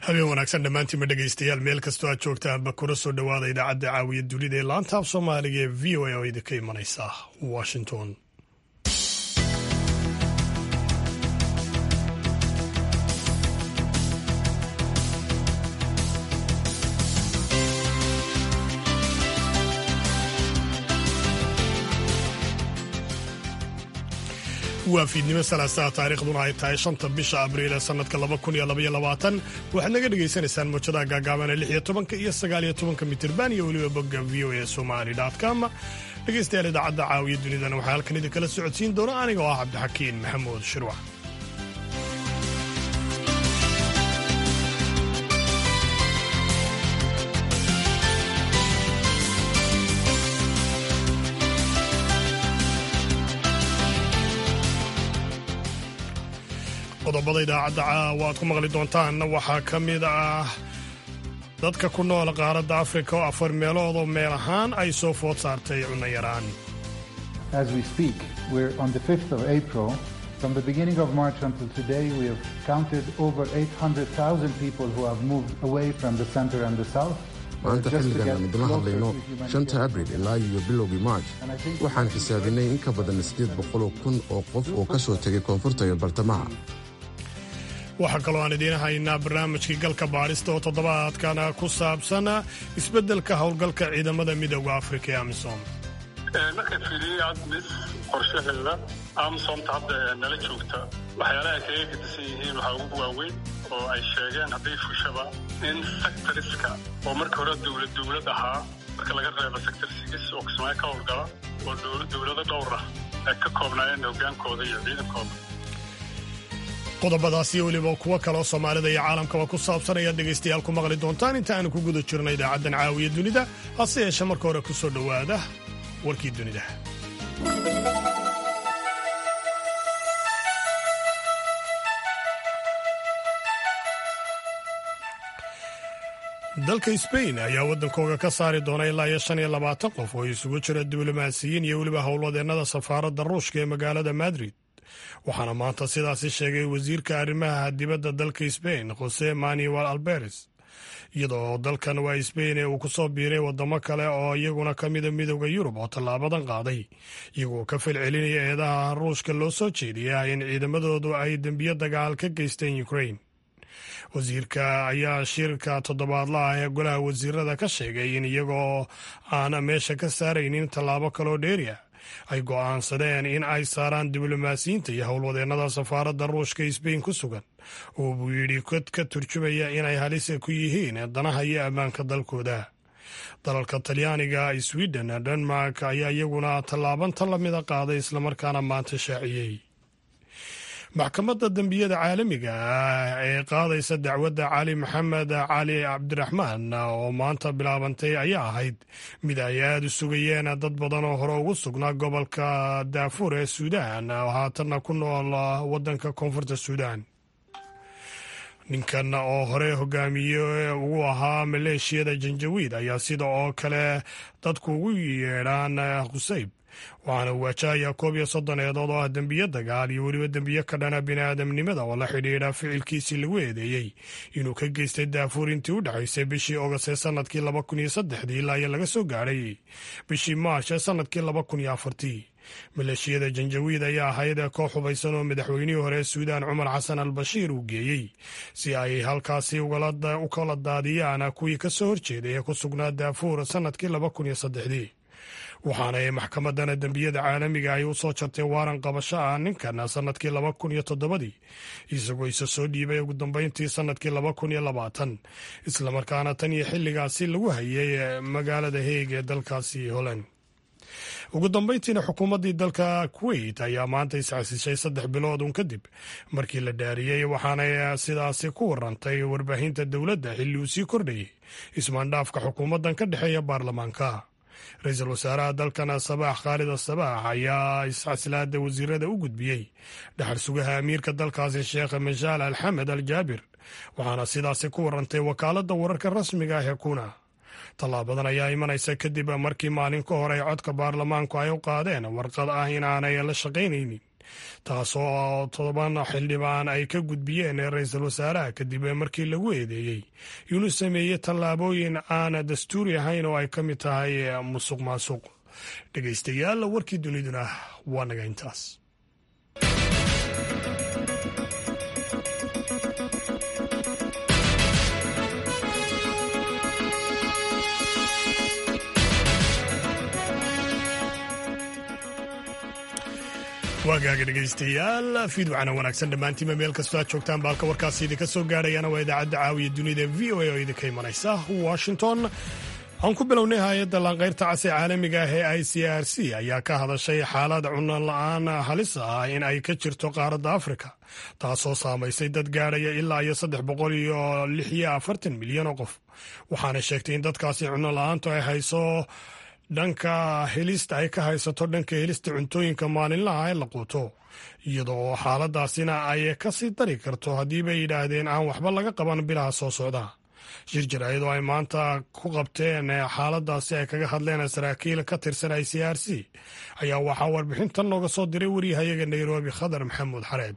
habeen wanaagsan dhammaantiinma dhegaystayaal meel kastoo aad joogtaanba kuna soo dhowaada idaacadda caawiya dunida ee laanta af soomaaliga ee v o a oo idinka imanaysa washington waa fiidnimo salaasaha taariikhduna ay tahay shanta bisha abriil ee sannadka laba kun iyo labaiyo labaatan waxaad naga dhagaysanaysaan mawjadaha gaagaabana lix iyo tobanka iyo sagaal iyo tobanka mitirban iyo weliba bogga v o a somali com dhegaystayaal idaacadda caawiya dunidana waxaa halkan idinkala socodsiin doona aniga oo ah cabdixakiin maxamuud shirwax qodobada idaacadda caawa aad ku maqli doontaanna waxaa ka mid ah dadka ku nool qaaradda afrika oo afar meeloodoo meel ahaan ay soo food saartay cunno yaraan From the beginning of March until today, we have counted over 800,000 people who have moved away from the center and the south. maanta xilligan aan idinla hadlayno shanta abril ilaa iyo bilowgii march waxaan xisaabinay in ka badan siddeed boqoloo kun oo qof oo ka soo tegay koonfurta iyo bartamaha waxaa kaloo aan idiin haynaa barnaamijkii galka baadhista oo toddobaadkana ku saabsan isbeddelka howlgalka ciidamada midooda afrika ee amisom marka fiiriyey admis qorshaheeda amsomta hadda nala joogta waxyaalaha ay kaga gedisan yihiin waxaa ugu waaweyn oo ay sheegeen hadday fushaba in sectoriska oo marka hore dowlad dowlad ahaa marka laga reebo sector sigis oo kismaayo ka howlgala oo dowlado dhowr ah ay ka koobnaayeen hogaankooda iyo ciidankooda qodobadaas iyo weliba kuwo kaleoo soomaalida iyo caalamkaba ku saabsan ayaad dhegaystayaal ku maqli doontaan inta aanu ku guda jirno idaacaddan caawiya dunida hase yeeshe marka hore ku soo dhowaada warkii dunida dalka sbain ayaa waddankooga ka saari doona ilaa iyo shan iyo labaatan qof oo isugu jira diblomaasiyiin iyo weliba howlwadeennada safaaradda ruushka ee magaalada madrid waxaana maanta sidaasi sheegay wasiirka arrimaha dibadda dalka sbain jose manuel alberes iyadoo dalkan waa sbain ee uu ku soo biiray waddamo kale oo iyaguna ka mida midooda yurub oo tallaabadan qaaday iyagoo ka falcelinaya eedaha ruushka loo soo jeediya in ciidamadoodu ay dembiyo dagaal ka geysteen ukrain wasiirka ayaa shirka toddobaadlaah ee golaha wasiirada ka sheegay in iyagoo aan meesha ka saaraynin tallaabo kaloo dheeriya ay go'aansadeen in ay saaraan diblomaasiyiinta iyo howlwadeennada safaaradda ruushka sbain ku sugan oo buu yidhi kod ka turjumaya inay halisa ku yihiin danaha iyo ammaanka dalkooda dalalka talyaaniga sweden denmark ayaa iyaguna tallaaban tan lamida qaaday islamarkaana maanta shaaciyey maxkamadda dembiyada caalamiga ah ee qaadaysa dacwadda cali maxamed cali cabdiraxmaan oo maanta bilaabantay ayaa ahayd mid ay aada u sugayeen dad badan oo hore ugu sugnaa gobolka daafuur ee suudaan oo haatanna ku nool waddanka koonfurta suudaan ninkan oo hore hogaamiye ugu ahaa maleeshiyada janjawiid ayaa sida oo kale dadku ugu yeedhaan khusayb waxaana waajahayaa koob iyo soddon eedood oo ah dembiyo dagaal iyo weliba dembiyo ka dhana bini'aadamnimada oo la xidhiidha ficilkiisii lagu eedeeyey inuu ka geystay daafuur intii u dhexaysay bishii ogost ee sannadkii laba kun iyo saddexdii ilaa iyo laga soo gaadhay bishii maash ee sannadkii laba kun iyo afartii maleeshiyada janjawiid ayaa ahayd koox hubaysan oo madaxweynihii hore ee suudaan cumar xasan al bashiir uu geeyey si ay halkaasi u kala daadiyaan kuwii ka soo horjeeday ee ku sugnaa daafuur sannadkii laba kun iyo saddexdii waxaana ay maxkamadana dembiyada caalamiga ay u soo jartay waaran qabasho ah ninkan sannadkii laba kun iyo toddobadii isagoo isa soo dhiibay ugu dambeyntii sannadkii laba kun iyo labaatan islamarkaana tan iyo xilligaasi lagu hayay magaalada heeg ee dalkaasi holland ugu dambeyntiina xukuumaddii dalka kuwait ayaa maanta isxasishay saddex bilood un kadib markii la dhaariyey waxaanay sidaasi ku warantay warbaahinta dowladda xilli uu sii kordhayay ismaandhaafka xukuumaddan ka dhexeeya baarlamaanka ra-iisul wasaaraha dalkan sabaax khaalid asabaax ayaa isxasilaada wasiirada u gudbiyey dhaxal sugaha amiirka dalkaasi sheekh mashaal alxamed al jaabir waxaana sidaasi ku warantay wakaaladda wararka rasmiga ah ee kuna tallaabadan ayaa imanaysa kadib markii maalin ka hor ay codka baarlamaanku ay u qaadeen warqad ah in aanay la shaqaynaynin taasoo todoban xildhibaan ay ka gudbiyeen ra-iisul wasaaraha kadib markii lagu eedeeyey inuu sameeyey tallaabooyin aan dastuuri ahayn oo ay ka mid tahay musuq maasuq dhegaystayaal warkii duniduna waa naga intaas waagaaga dhegaystayaal fiidwacana wanaagsan dhammaantiinba meel kastoo aad joogtaan baalka warkaasi idinka soo gaadhayana waa idaacadda caawiya dunida v o a oo idinka imanaysa washington waxaan ku bilownay hay-adda laanqayrta cas ee caalamiga ah ee i c r c ayaa ka hadashay xaalad cuno la-aan halis ah in ay ka jirto qaaradda afrika taasoo saamaysay dad gaadhaya ilaa iyo saddex boqol iyo lix iyo afartan milyan oo qof waxaana sheegtay in dadkaasi cuno la-aantu ay hayso dhanka helista ay ka haysato dhanka helista cuntooyinka maalinlaha ee la quuto iyada oo xaaladaasina ay ka sii dari karto haddiibay yidhaahdeen aan waxba laga qaban bilaha soo socda shir jaraa'id oo ay maanta ku qabteen xaaladaasi ay kaga hadleen saraakiil ka tirsan i c r c ayaa waxaa warbixintan nooga soo diray wariyahayaga nairobi khadar maxamuud xareed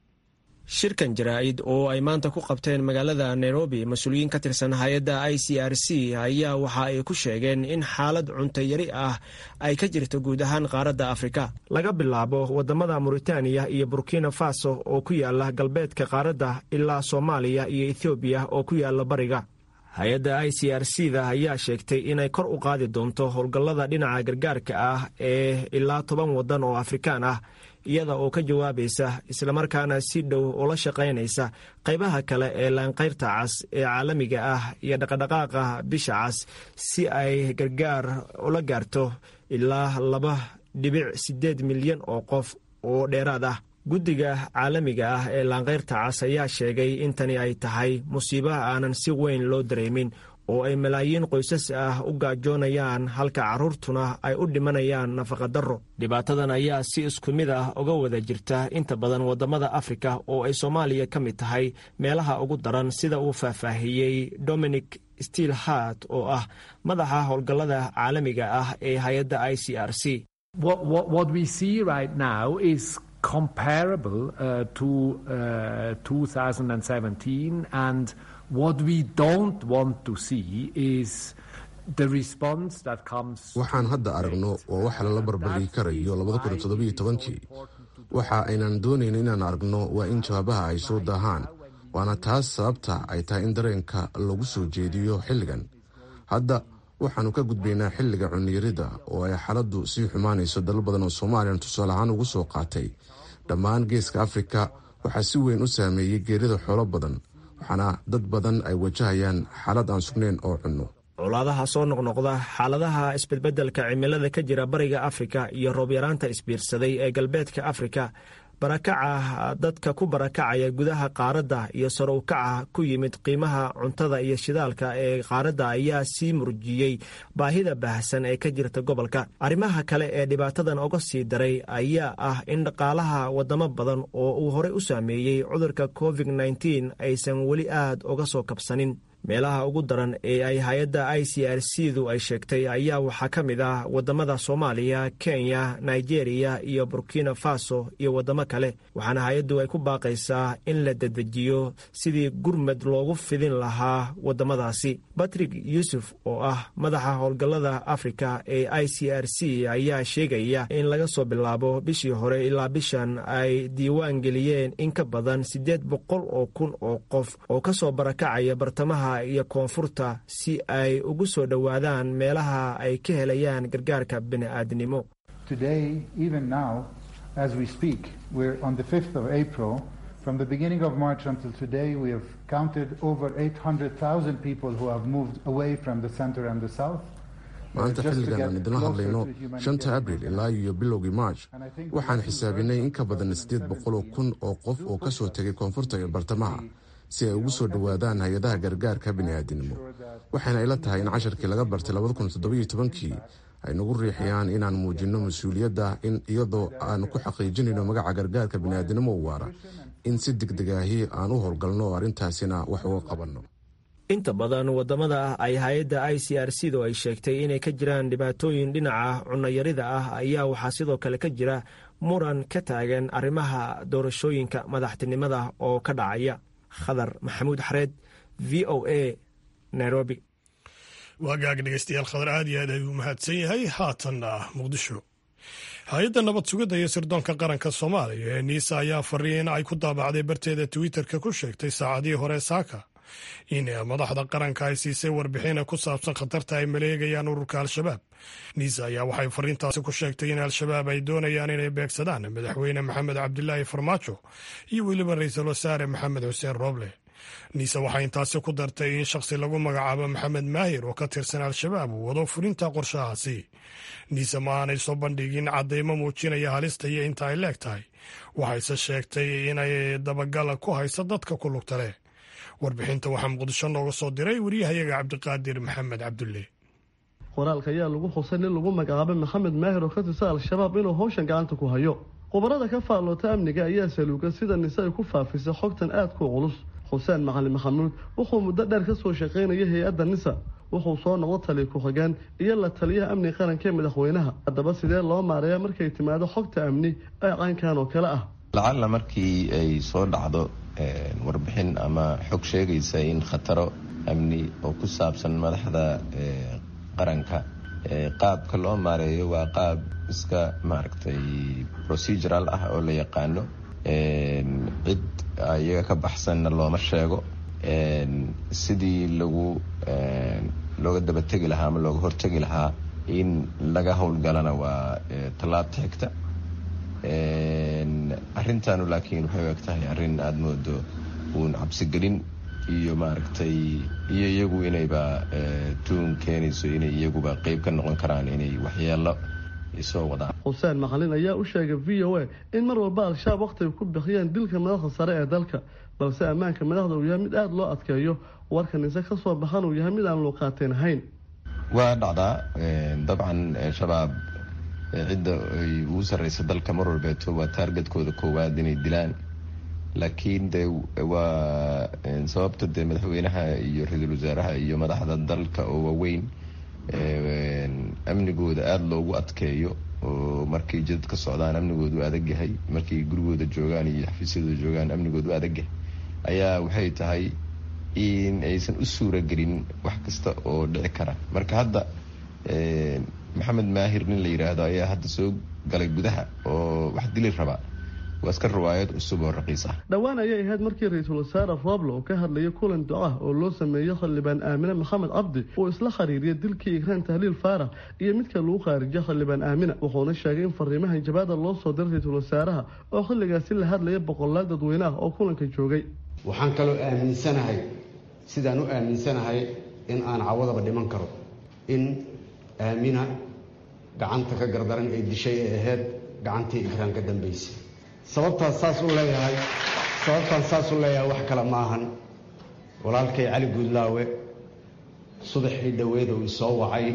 shirkan jaraa'id oo ay maanta ku qabteen magaalada nairobi mas-uuliyiin ka tirsan hay-adda i c r c ayaa waxa ay ku sheegeen in xaalad cunto yari ah ay ka jirto guud ahaan qaaradda afrika laga bilaabo wadamada muritaaniya iyo burkina faso oo ku yaala galbeedka qaaradda ilaa soomaaliya iyo ethoobiya oo ku yaala bariga hay-adda i c r c da ayaa sheegtay inay kor u qaadi doonto howlgallada dhinaca gargaarka ah ee ilaa toban waddan oo afrikaan ah iyada oo ka jawaabaysa islamarkaana si dhow ula shaqaynaysa qaybaha kale ee laanqayrta cas ee caalamiga ah iyo dhaqadhaqaaqa bisha cas si ay gargaar ula gaarto ilaa laba dhibic siddeed milyan oo qof oo dheeraad ah guddiga caalamiga ah ee laanqayrta cas ayaa sheegay in tani ay tahay musiibo aanan si weyn loo dareemin oo ay malaayiin qoysas ah u gaajoonayaan halka carruurtuna ay u dhimanayaan nafaqadarro dhibaatadan ayaa si isku mid ah uga wada jirta inta badan waddamada afrika oo ay soomaaliya ka mid tahay meelaha ugu daran sida uu faahfaahiyey dominic stiil hart oo ah madaxa howlgallada caalamiga ah ee hay-adda i c r c comparable uh, to uh, 2017 and what we don't want to see is the response that comes waxaan hadda aragno waa waxa lala barbardhigi karayo kii waxa aynan doonayn inaan aragno waa in jawaabaha ay soo daahaan waana taas sababta ay tahay in dareenka lagu soo jeediyo xilligan hadda waxaannu ka gudbaynaa xilliga cuniyarida oo ay xaaladdu sii xumaanayso dalal badan oo soomaaliyan tusaale ahaan ugu soo qaatay dhammaan geeska afrika waxaa si weyn u saameeyey geerida xoolo badan waxaana dad badan ay wajahayaan xaalad aan sugnayn oo cunno colaadaha soo noqnoqda xaaladaha isbedbeddelka cimilada ka jira bariga afrika iyo roobyaraanta isbiirsaday ee galbeedka afrika barakaca dadka ku barakacaya gudaha qaaradda iyo sarowkaca ku yimid qiimaha cuntada iyo shidaalka ee qaaradda ayaa sii murjiyey baahida baahsan ee ka jirta gobolka arrimaha kale ee dhibaatadan uga sii daray ayaa ah in dhaqaalaha wadamo badan oo uu horey u saameeyey cudurka covid nteen aysan weli aad uga soo kabsanin meelaha ugu daran ee ay hay-adda i c r c du ay sheegtay ayaa waxaa ka mid ah waddamada soomaaliya kenya nigeria iyo burkina faso iyo waddamo kale waxaana hay-addu ay ku baaqaysaa in la dedejiyo sidii gurmad loogu fidin lahaa waddamadaasi batrig yuusuf oo ah madaxa howlgallada afrika ee i c r c ayaa sheegaya in laga soo bilaabo bishii hore ilaa bishan ay diiwaan geliyeen in ka badan siddeed boqol oo kun oo qof oo ka soo barakacaya bartamaha iyo koonfurta si ay ugu soo dhowaadaan meelaha ay ka helayaan gargaarka bini'aadnimo From the beginning of March until today, we have counted over 800,000 people who have moved away from the center and the south. maanta xilligan aan idinla hadlayno shanta abril ilaa iyo bilowgii march waxaan xisaabinay in ka badan siddeed boqoloo kun oo qof oo ka soo tegay koonfurta iyo bartamaha si ay ugu soo dhowaadaan hay-adaha gargaarka bini'aadinimo waxayna ila tahay in casharkii laga bartay kii ay nagu riixiyaan inaan muujinno mas-uuliyadda in iyadoo aan ku xaqiijinayno magaca gargaarka bini'aadinimo u waara in si degdeg ahi aan u howlgalno oo arrintaasina wax uga qabanno inta badan wadamada ay hay-adda i c r c du ay sheegtay inay ka jiraan dhibaatooyin dhinaca cunayarida ah ayaa waxaa sidoo kale ka jira muran ka taagan arrimaha doorashooyinka madaxtinimada oo ka dhacaya khadar maxamuud xareed v o a nairobi waagaag dhegeystayaal khadar aad iyo aad ayuu mahadsan yahay haatanna muqdisho hay-adda nabad sugidda iyo sirdoonka qaranka soomaaliya ee niisa ayaa fariin ay ku daabacday barteeda twitterka ku sheegtay saacadihii hore saaka in madaxda qaranka ay siisay warbixina ku saabsan khatarta ay maleegayaan ururka al-shabaab niisa ayaa waxay fariintaasi ku sheegtay in al-shabaab ay doonayaan inay beegsadaan madaxweyne maxamed cabdilaahi farmaajo iyo weliba ra-iisul wasaare maxamed xuseen rooble niise waxay intaasi ku dartay in shakhsi lagu magacaabo maxamed maahir oo ka tirsan al-shabaab uu wado fulinta qorshahaasi niise ma aanay soo bandhigin caddaymo muujinaya halista iyo inta ay leeg tahay waxayse sheegtay inay dabagala ku hayso dadka ku lugta leh warbixinta waxaa muqdisho nooga soo diray wariyahayaga cabdiqaadir maxamed cabdulle qoraalka ayaa lagu xusay nin lagu magacaabay maxamed maahir oo ka tirsan al-shabaab inuu howshan gacanta ku hayo khubarada ka faalloota amniga ayaa saluuga sida nise ay ku faafisay xogtan aadka u culus xuseen macalin maxamuud wuxuu muddo dheer ka soo shaqaynayay hay-adda nisa wuxuu soo noqdo taliya ku-xigeen iyo la taliyaha amniga qaranka ee madaxweynaha haddaba sidee loo maareeya markay timaado xogta amni ee caynkan oo kale ah lacalla markii ay soo dhacdo warbixin ama xog sheegaysa in khataro amni oo ku saabsan madaxda qaranka qaabka loo maareeyo waa qaab iska maaragtay procedural ah oo la yaqaano cid iyaga ka baxsanna looma sheego sidii lagu looga dabategi lahaa ama looga hortegi lahaa in laga howlgalana waa tallaabta xigta arrintaanu laakiin waxay u eg tahay arrin aada moodo uun cabsigelin iyo maaragtay iyo iyagu inayba tuun keenayso inay iyaguba qeyb ka noqon karaan inay waxyeelo soo wadaan xuseen macalin ayaa u sheegay v o a in mar walba al-shabaab wakhti ay ku bixiyeen dilka madaxda sare ee dalka balse ammaanka madaxda uu yahay mid aada loo adkeeyo warka nise ka soo baxan uu yahay mid aan luuqaateen ahayn waa dhacdaa dabcan shabaab cidda ay ugu sarreysa dalka mar walbeeto waa taargetkooda koowaad inay dilaan laakiin de waa sababta dee madaxweynaha iyo ra-iisul wasaaraha iyo madaxda dalka oo waaweyn amnigooda aada loogu adkeeyo oo markay jidad ka socdaan amnigoodu adag yahay markay gurigooda joogaan iyo xafiisyadooda joogaan amnigoodu adag yahay ayaa waxay tahay in aysan u suura gelin wax kasta oo dhici kara marka hadda maxamed maahir nin la yidhaahdo ayaa hadda soo galay gudaha oo wax dili raba waa iska riwaayad cusub oo raqiis ah dhowaan ayay ahayd markii ra-iisul wasaare roble oo ka hadlayay kulan duca oo loo sameeyey xildhibaan aamine maxamed cabdi uu isla khariiriyay dilkii ikraan tahliil faarax iyo midka lagu khaarijiyay xildhibaan aamina wuxuuna sheegay in fariimahan jabaada loo soo diray ra-iisul wasaaraha oo xilligaasi la hadlaya boqolaal dadweyne ah oo kulanka joogay waxaan kaloo aaminsanahay sidaan u aaminsanahay in aan cawadaba dhiman karo in aamina gacanta ka gardaran ay dishay ee ahayd gacantii ikraan ka dambaysay sababtaas saas u leeyahay sababtaan saas u leeyahay wax kale ma ahan walaalkay cali guudlaawe subaxii dhoweed uu isoo wacay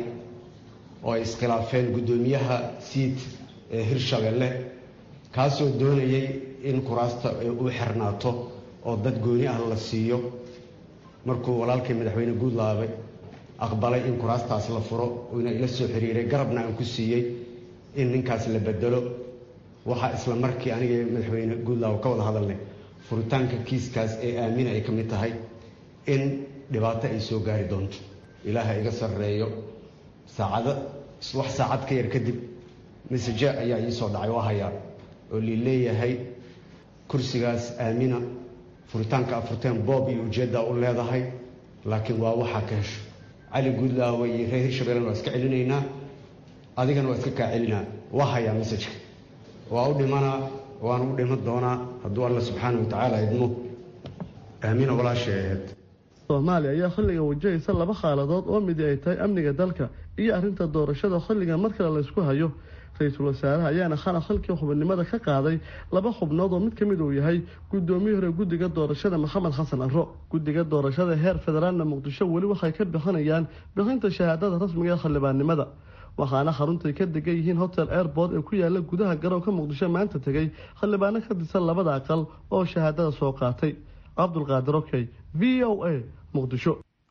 oo ay iskhilaafeen guddoomiyaha siid ee hirshabelle kaasoo doonayay in kuraasta u xirnaato oo dad gooni ah la siiyo markuu walaalkay madaxweyne guudlaawe aqbalay in kuraastaas la furo uuna ila soo xiriiray garabna aan ku siiyey in ninkaas la bedelo waxaa isla markii aniga madaxweyne guudlaaw ka wada hadalnay furitaanka kiiskaas ee aamina ay ka mid tahay in dhibaato ay soo gaari doonto ilaaha iga sarreeyo saacado wax saacad ka yar kadib masaje ayaa ii soo dhacay waa hayaa oo lii leeyahay kursigaas aamina furitaanka afurteen boob iyo ujeeddaa u leedahay laakiin waa waxaa ka hesho cali guudlaawe iyo reer hirshabellen waa iska celinaynaa adigana waa iska kaa celinaa waa hayaa masajka waa u dhimanaa waan u dhiman doonaa hadduu alla subxaana wa tacaala idmo aamina walaashay ahayd soomaaliya ayaa xilliga wajahaysa laba xaaladood oo midi ay tahay amniga dalka iyo arrinta doorashada xilliga mar kale laysku hayo ra-iisul wasaaraha ayaana xalaq xilkii xubinimada ka qaaday laba xubnood oo mid ka mid uu yahay guddoomiyii hore guddiga doorashada maxamed xasan arro guddiga doorashada heer federaalna muqdisho weli waxay ka bixinayaan bixinta shahaadada rasmiga ee xildhibaannimada waxaana xaruntay ka degan yihiin hotel airport ee ku yaala gudaha garoonka muqdisho maanta tegay xildhibaano ka tirsan labada aqal oo shahaadada soo qaatay cabdulqaadir okey v o a muqdisho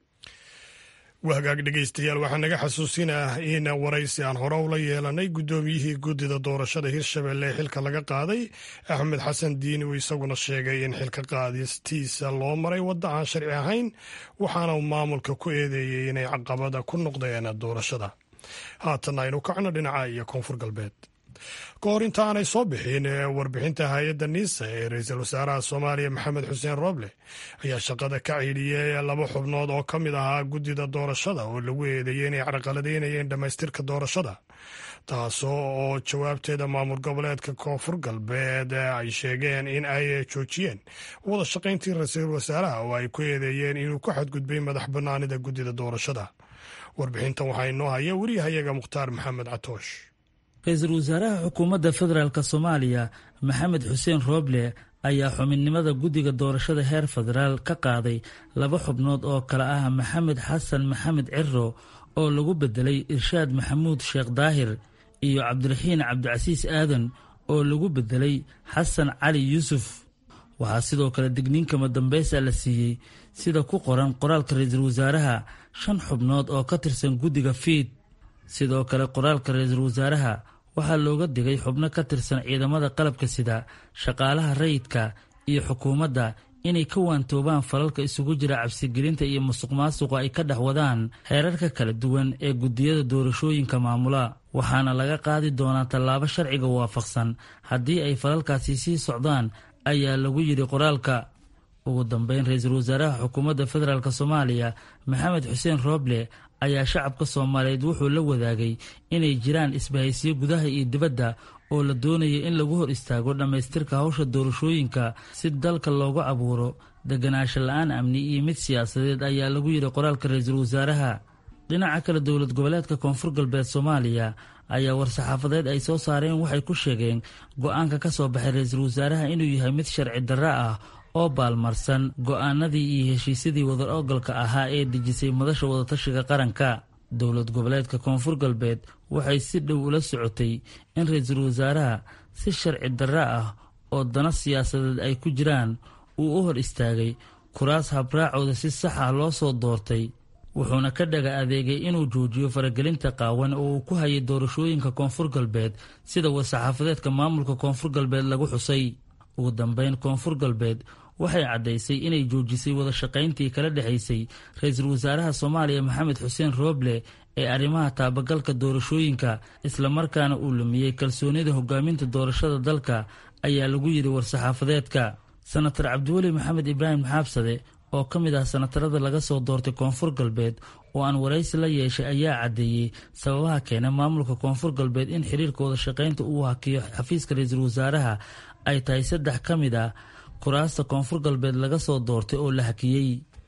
waa hagaag dhegaystayaal waxaa naga xasuusinah in waraysi aan hore ula yeelanay guddoomiyihii guddida doorashada hirshabelle ee xilka laga qaaday axmed xasan diini uu isaguna sheegay in xilka qaadistiisa loo maray wadda aan sharci ahayn waxaana uu maamulka ku eedeeyey inay caqabada ku noqdeen doorashada haatan aynu kacno dhinaca iyo koonfur galbeed ka hor inta aanay soo bixin warbixinta hay-adda niisa ee ra-iisul wasaaraha soomaaliya maxamed xuseen rooble ayaa shaqada ka ciidhiyey laba xubnood oo ka mid ahaa guddida doorashada oo lagu eedeeyey inay carqaladeynayeen dhammaystirka doorashada taasoo oo jawaabteeda maamul goboleedka koonfur galbeed ay sheegeen in ay joojiyeen wada shaqayntii ra-iisul wasaaraha oo ay ku eedeeyeen inuu ku xadgudbay madax bannaanida guddida doorashada warbixintan waxaa inoo haya weriyahayaga mukhtaar maxamed catoosh ra-iisul wasaaraha xukuumadda federaalk soomaaliya maxamed xuseen rooble ayaa xubinnimada guddiga doorashada heer federaal ka qaaday laba xubnood oo kale ah maxamed xasan maxamed ciro oo lagu bedelay irshaad maxamuud sheekh daahir iyo cabdiraxiin cabdicasiis aadan oo lagu bedelay xasan cali yuusuf waxaa sidoo kale digniinkama dambaysa la siiyey sida ku qoran qoraalka ra-iisul wasaaraha shan xubnood oo ka tirsan guddiga fiid sidoo kale qoraalka ra-iisul wasaaraha waxaa looga digay xubno ka tirsan ciidamada qalabka sida shaqaalaha rayidka iyo xukuumadda inay ka waantoobaan falalka isugu jira cabsigelinta iyo musuq maasuqa ay ka dhex wadaan heerarka kala duwan ee guddiyada doorashooyinka maamula waxaana laga qaadi doonaa tallaabo sharciga waafaqsan haddii ay falalkaasi sii socdaan ayaa lagu yidhi qoraalka ugu dambeyn ra-iisul wasaaraha xukuumadda federaalk soomaaliya maxamed xuseen rooble ayaa shacabka soomaaliyeed wuxuu la wadaagay inay jiraan isbahaysiyo gudaha iyo dibadda oo la doonaya in lagu hor istaago dhammaystirka hawsha doorashooyinka si dalka loogu abuuro deganaansho la-aan amni iyo mid siyaasadeed ayaa lagu yidhi qoraalka ra-iisul wasaaraha dhinaca kale dowlad goboleedka koonfur galbeed soomaaliya ayaa war-saxaafadeed ay soo saareen waxay ku sheegeen go-aanka ka soo baxay ra-iisul wasaaraha inuu yahay mid sharci darro ah oo baalmarsan go-aanadii iyo heshiisyadii wadar ogolka ahaa ee dejisay madasha wadatashiga qaranka dowlad goboleedka koonfur galbeed waxay si dhow ula socotay in ra-iisul wasaaraha si sharci darro ah oo dana siyaasadeed ay ku jiraan uu u hor istaagay kuraas habraacooda si sax ah loo soo doortay wuxuuna ka dhaga adeegay inuu joojiyo faragelinta qaawan oo uu ku hayay doorashooyinka koonfur galbeed sida war-saxaafadeedka maamulka koonfur galbeed lagu xusay ugu dambeyn koonfur galbeed waxay caddaysay inay joojisay wada shaqayntii kala dhexaysay ra-iisul wasaaraha soomaaliya maxamed xuseen rooble ee arrimaha taabagalka doorashooyinka islamarkaana uu lumiyey kalsoonida hogaaminta doorashada dalka ayaa lagu yidhi war-saxaafadeedka senatar cabdiweli maxamed ibraahim xaabsade oo ka mid ah senatarada laga soo doortay koonfur galbeed oo aan waraysi la yeeshay ayaa caddeeyey sababaha keena maamulka koonfur galbeed in xiriirka wada shaqaynta uu hakiyo xafiiska ra-iisul wasaaraha ay tahay saddex ka mid ah kuraasta koonfur galbeed laga soo doortay oo la hakiyey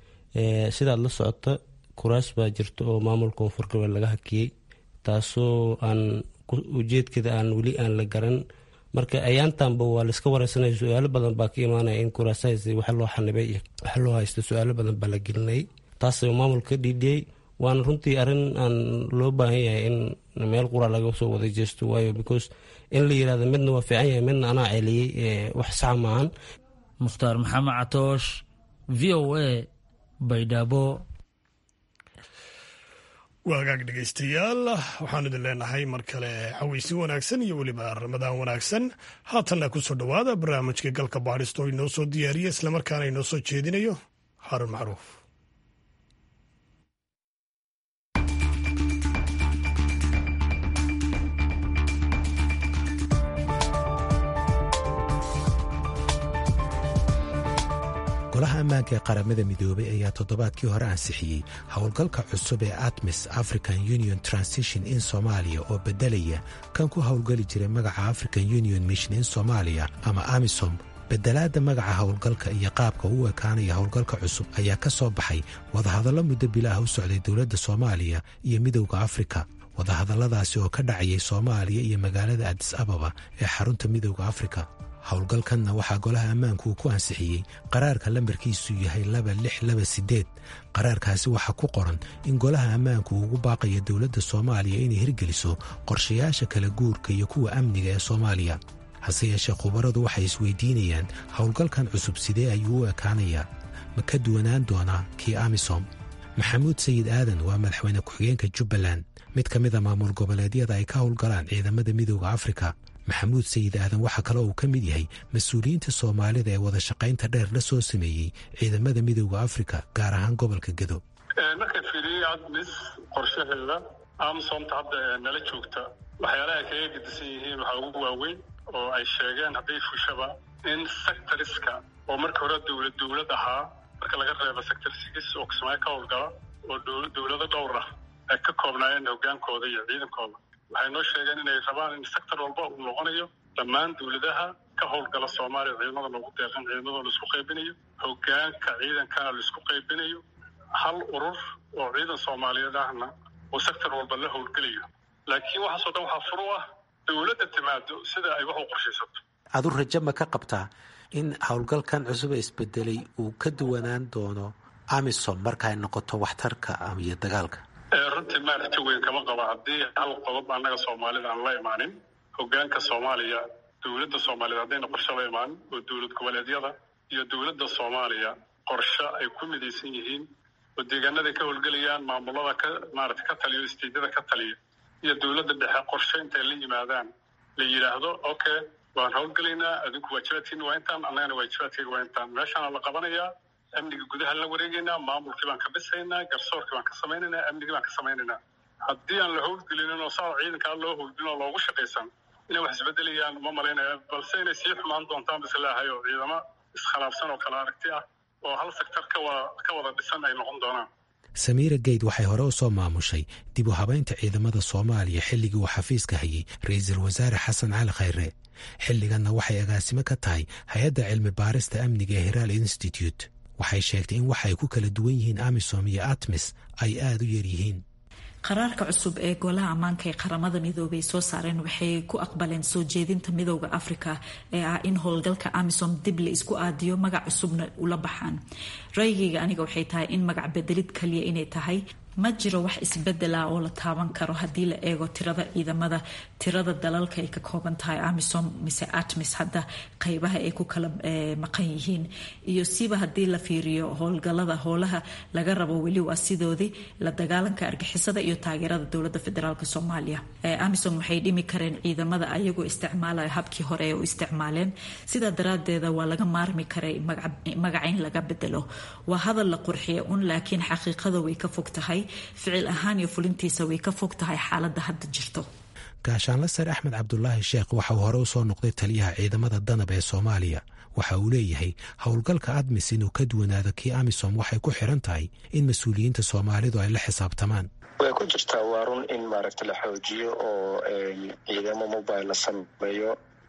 sidaad la socota kuraas baa jirta oo maamulka koonfur galbeed laga hakiyey taasoo aan ujeedkeeda aan weli aan la garan marka ayaantanba waa laiska wareysanaya su-aalo badan baa ka imaanaya in kuraasahaas waxa loo xanibay iyo waxa loo haysta su-aalo badan baa la gelinayay taas maamulka ka dhiidhiyey waana runtii arrin aan loo baahan yahay in meel qura laga soo wada jeesto waayo because in la yirahdo midna waa fiican yahay midna anaa celiyey wax sax maahan mukhtaar maxamed catoosh v o a baydhabo waa hagaag dhegaystayaal waxaan idin leenahay mar kale xaweysi wanaagsan iyo weliba ramadaan wanaagsan haatanna kusoo dhowaada barnaamijka galka baadhisto inoo soo diyaariya islamarkaana inoo soo jeedinayo harun macruuf golaha ammaanka ee qaramada midoobay ayaa toddobaadkii hore ansixiyey howlgalka cusub ee atmis african union transition in soomaaliya oo beddelaya kan ku howlgeli jiray magaca african union mission in soomaaliya ama amisom bedelaadda magaca howlgalka iyo qaabka u ekaanaya howlgalka cusub ayaa ka soo baxay wadahadallo muddo bilaah u socday dowladda soomaaliya iyo midowda afrika wadahadalladaasi oo ka dhacayay soomaaliya iyo magaalada adis ababa ee xarunta midowda afrika howlgalkanna waxaa golaha ammaanku uu ku ansixiyey qaraarka lambarkiisu yahay laba lix laba siddeed qaraarkaasi waxaa ku qoran in golaha ammaanku uu ugu baaqayo dowladda soomaaliya inay hirgeliso qorshayaasha kala guurka iyo kuwa amniga ee soomaaliya hase yeeshee khubaradu waxay isweydiinayaan howlgalkan cusub sidee ayuu u ekaanayaa ma ka duwanaan doonaa kii amisom maxamuud sayid aadan waa madaxweyne ku-xigeenka jubbaland mid ka mid a maamul goboleedyada ay ka howlgalaan ciidamada midooda afrika maxamuud sayid aadan waxaa kale uu ka mid yahay mas-uuliyiinta soomaalida ee wada shaqaynta dheer la soo sameeyey ciidamada midooda afrika gaar ahaan gobolka gedo marka fiiriyey admis qorshaheeda amsomta hadda nala joogta waxyaalaha kaga gedisan yihiin waxaa ugu waaweyn oo ay sheegeen hadday fushaba in sectoriska oo marka hore dowlad dowlad ahaa marka laga reebo sector six oo kismaayo ka howlgala oo dowlado dhowr ah ay ka koobnaayeen hogaankooda iyo ciidankooda waxay noo sheegeen inay rabaan in sector walba uu noqonayo dhammaan dowladaha ka howlgala soomaaliya ciidamada loogu deeqan ciidamadoo laisku qaybinayo hogaanka ciidankana laisku qaybinayo hal urur oo ciidan soomaaliyeed ahna oo sector walba la howlgelayo laakiin waxaasoo dhan waxaa furu ah dowladda timaado sida ay wax u qorshaysato adu rajo ma ka qabtaa in howlgalkan cusub ee isbedelay uu ka duwanaan doono amisom marka ay noqoto waxtarka iyo dagaalka runtii maa rajo weyn kama qaba haddii hal qodob annaga soomaalida aan la imaanin hogaanka soomaaliya dowladda soomaaliyeed haddayna qorshe la imaanin oo dowlad goboleedyada iyo dowladda soomaaliya qorshe ay ku midaysan yihiin oo deegaanaday ka howlgelayaan maamulada ka maarata ka taliyo istiidyada ka taliya iyo dowladda dhexe qorshe intay la yimaadaan la yidhaahdo okay waan howlgelaynaa adinku waajibaadkiina waa intaan annagana waajibaadkayga waa intaan meeshaana la qabanayaa amniga gudaha la wareegaynaa maamulkii baan ka dhisaynaa garsoorkii baan ka samaynaynaa amnigii baan ka samaynaynaa haddii aan la howlgelinin oo saa ciidankaa loo howlgelin oo loogu shaqaysan inay wax isbedelayaan ma malaynaya balse inay sii xumaan doontaan bas leehay oo ciidamo iskhilaafsan oo kala aragti ah oo hal sector ka wada dhisan ay noqon doonaan samiira geyd waxay hore u soo maamushay dib u habaynta ciidamada soomaaliya xilligii uu xafiiska hayay ra-iisul wasaare xasan cali khayre xilliganna waxay agaasimo ka tahay hay-adda cilmi baarista amniga ee hiraal institute waxay sheegtay in waxa ay ku kala duwan yihiin amisom iyo atmis ay aada u yar yihiin qaraarka cusub ee golaha ammaanka ee qaramada midoobay soo saareen waxay ku aqbaleen soo jeedinta midooda afrika ee ah in howlgalka amisom dib la isku aadiyo magac cusubna ula baxaan raygayga aniga waxay tahay in magac bedelid kaliya inay tahay ma jiro wax isbedela oo la taaban karo haddii la eego tirada ciidamada tirada dalalka ay ka kooban tahay amisom mise atmis hadda qeybaha ay ku kala maqan yihiin iyo siba haddii la fiiriyo howlgalada howlaha laga rabo weli waa sidoodii la dagaalanka argixisada iyo taageerada dowlada federaalk soomaaliya amisom waxay dhimi kareen ciidamada ayagoo isticmaalaya habkii hore ee u isticmaaleen sidaa daraadeeda waa laga maarmi karay magaca in laga bedelo waa hadal la qurxiya un laakiin xaqiiqada way ka fog tahay ficil ahaan iyo fulintiisa way ka fog tahay xaaladda hadda jirto gaashaanle sare axmed cabdulaahi sheekh waxa uu hore u soo noqday taliyaha ciidamada danab ee soomaaliya waxa uu leeyahay howlgalka admis inuu ka duwanaado kii amisom waxay ku xiran tahay in mas-uuliyiinta soomaalidu ay la xisaabtamaan way ku jirtaa waa run in maaragta la xoojiyo oo ciidamo mobile la sameeyo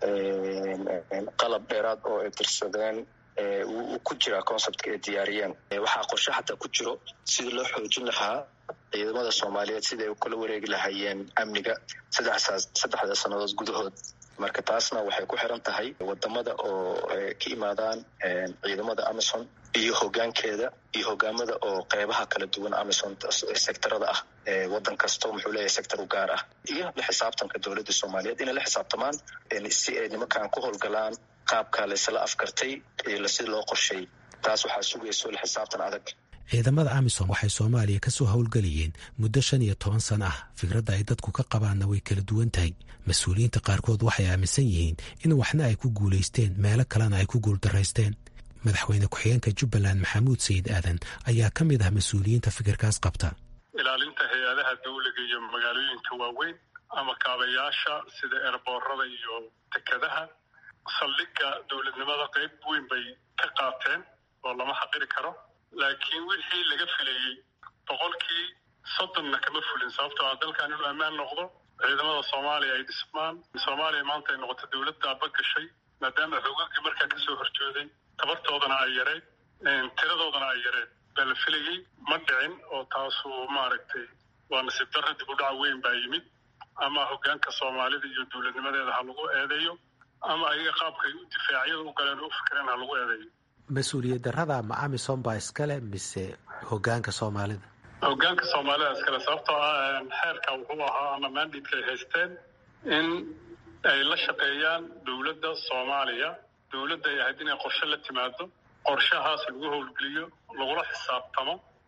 qalab dheeraad oo ay dirsadeen wuu ku jiraa conceptka ay diyaariyeen waxaa qorshe xataa ku jiro sidii loo xoojin lahaa ciidamada soomaaliyeed siday u kala wareegi lahaayeen amniga saddexda sannadood gudahood marka taasna waxay ku xiran tahay wadamada oo ka imaadaan ciidamada amison iyo hogaankeeda iyo hogaamada oo qeybaha kala duwan amison sectorada ah wadan kasto muxuu leeyahay sector u gaar ah iyo la xisaabtanka dowladda soomaaliyeed inay la xisaabtamaan si ay nimankan ku howlgalaan qaabka laysla afkartay si loo qorsheey taas waxaa sugayso la xisaabtan adag ciidamada amisom waxay soomaaliya ka soo howlgelayeen muddo shan iyo toban sano ah fikradda ay dadku ka qabaanna way kala duwan tahay mas-uuliyiinta qaarkood waxay aaminsan yihiin in waxna ay ku guulaysteen meelo kalena ay ku guuldaraysteen madaxweyne ku-xigeenka jubbaland maxamuud sayid aadan ayaa ka mid ah mas-uuliyiinta fikirkaas qabta ilaalinta hay-adaha dawliga iyo magaalooyinka waaweyn ama kaabayaasha sida eerboorada iyo dekadaha saldhigga dowladnimada qayb weyn bay ka qaateen oo lama xaqiri karo laakiin wixii laga filayey boqolkii soddonna kama fulin sababtoo ah dalkan inuu ammaan noqdo ciidamada soomaaliya ay dhismaan soomaaliya maanta ay noqoto dowlad daaba gashay maadaama xoogagii markaa kasoo horjooday tabartoodana ay yareed tiradoodana ay yareed baa la filayey ma dhicin oo taasu maaragtay waa nasiib darra dib u dhaca weyn baa yimid ama hogaanka soomaalida iyo dowladnimadeeda ha lagu eedeeyo ama ayaga qaabkay difaacyada u galeen oo u fikireen ha lagu eedeeyo mas-uuliyad darrada ma amisom baa iskale mise hogaanka soomaalida hogaanka soomaalida iskale sababtoo ah xeerka wuxuu ahaa ama mandidka ay haysteen in ay la shaqeeyaan dowladda soomaaliya dowladda ay ahayd inay qorshe la timaado qorshahaas lagu howlgeliyo lagula xisaabtamo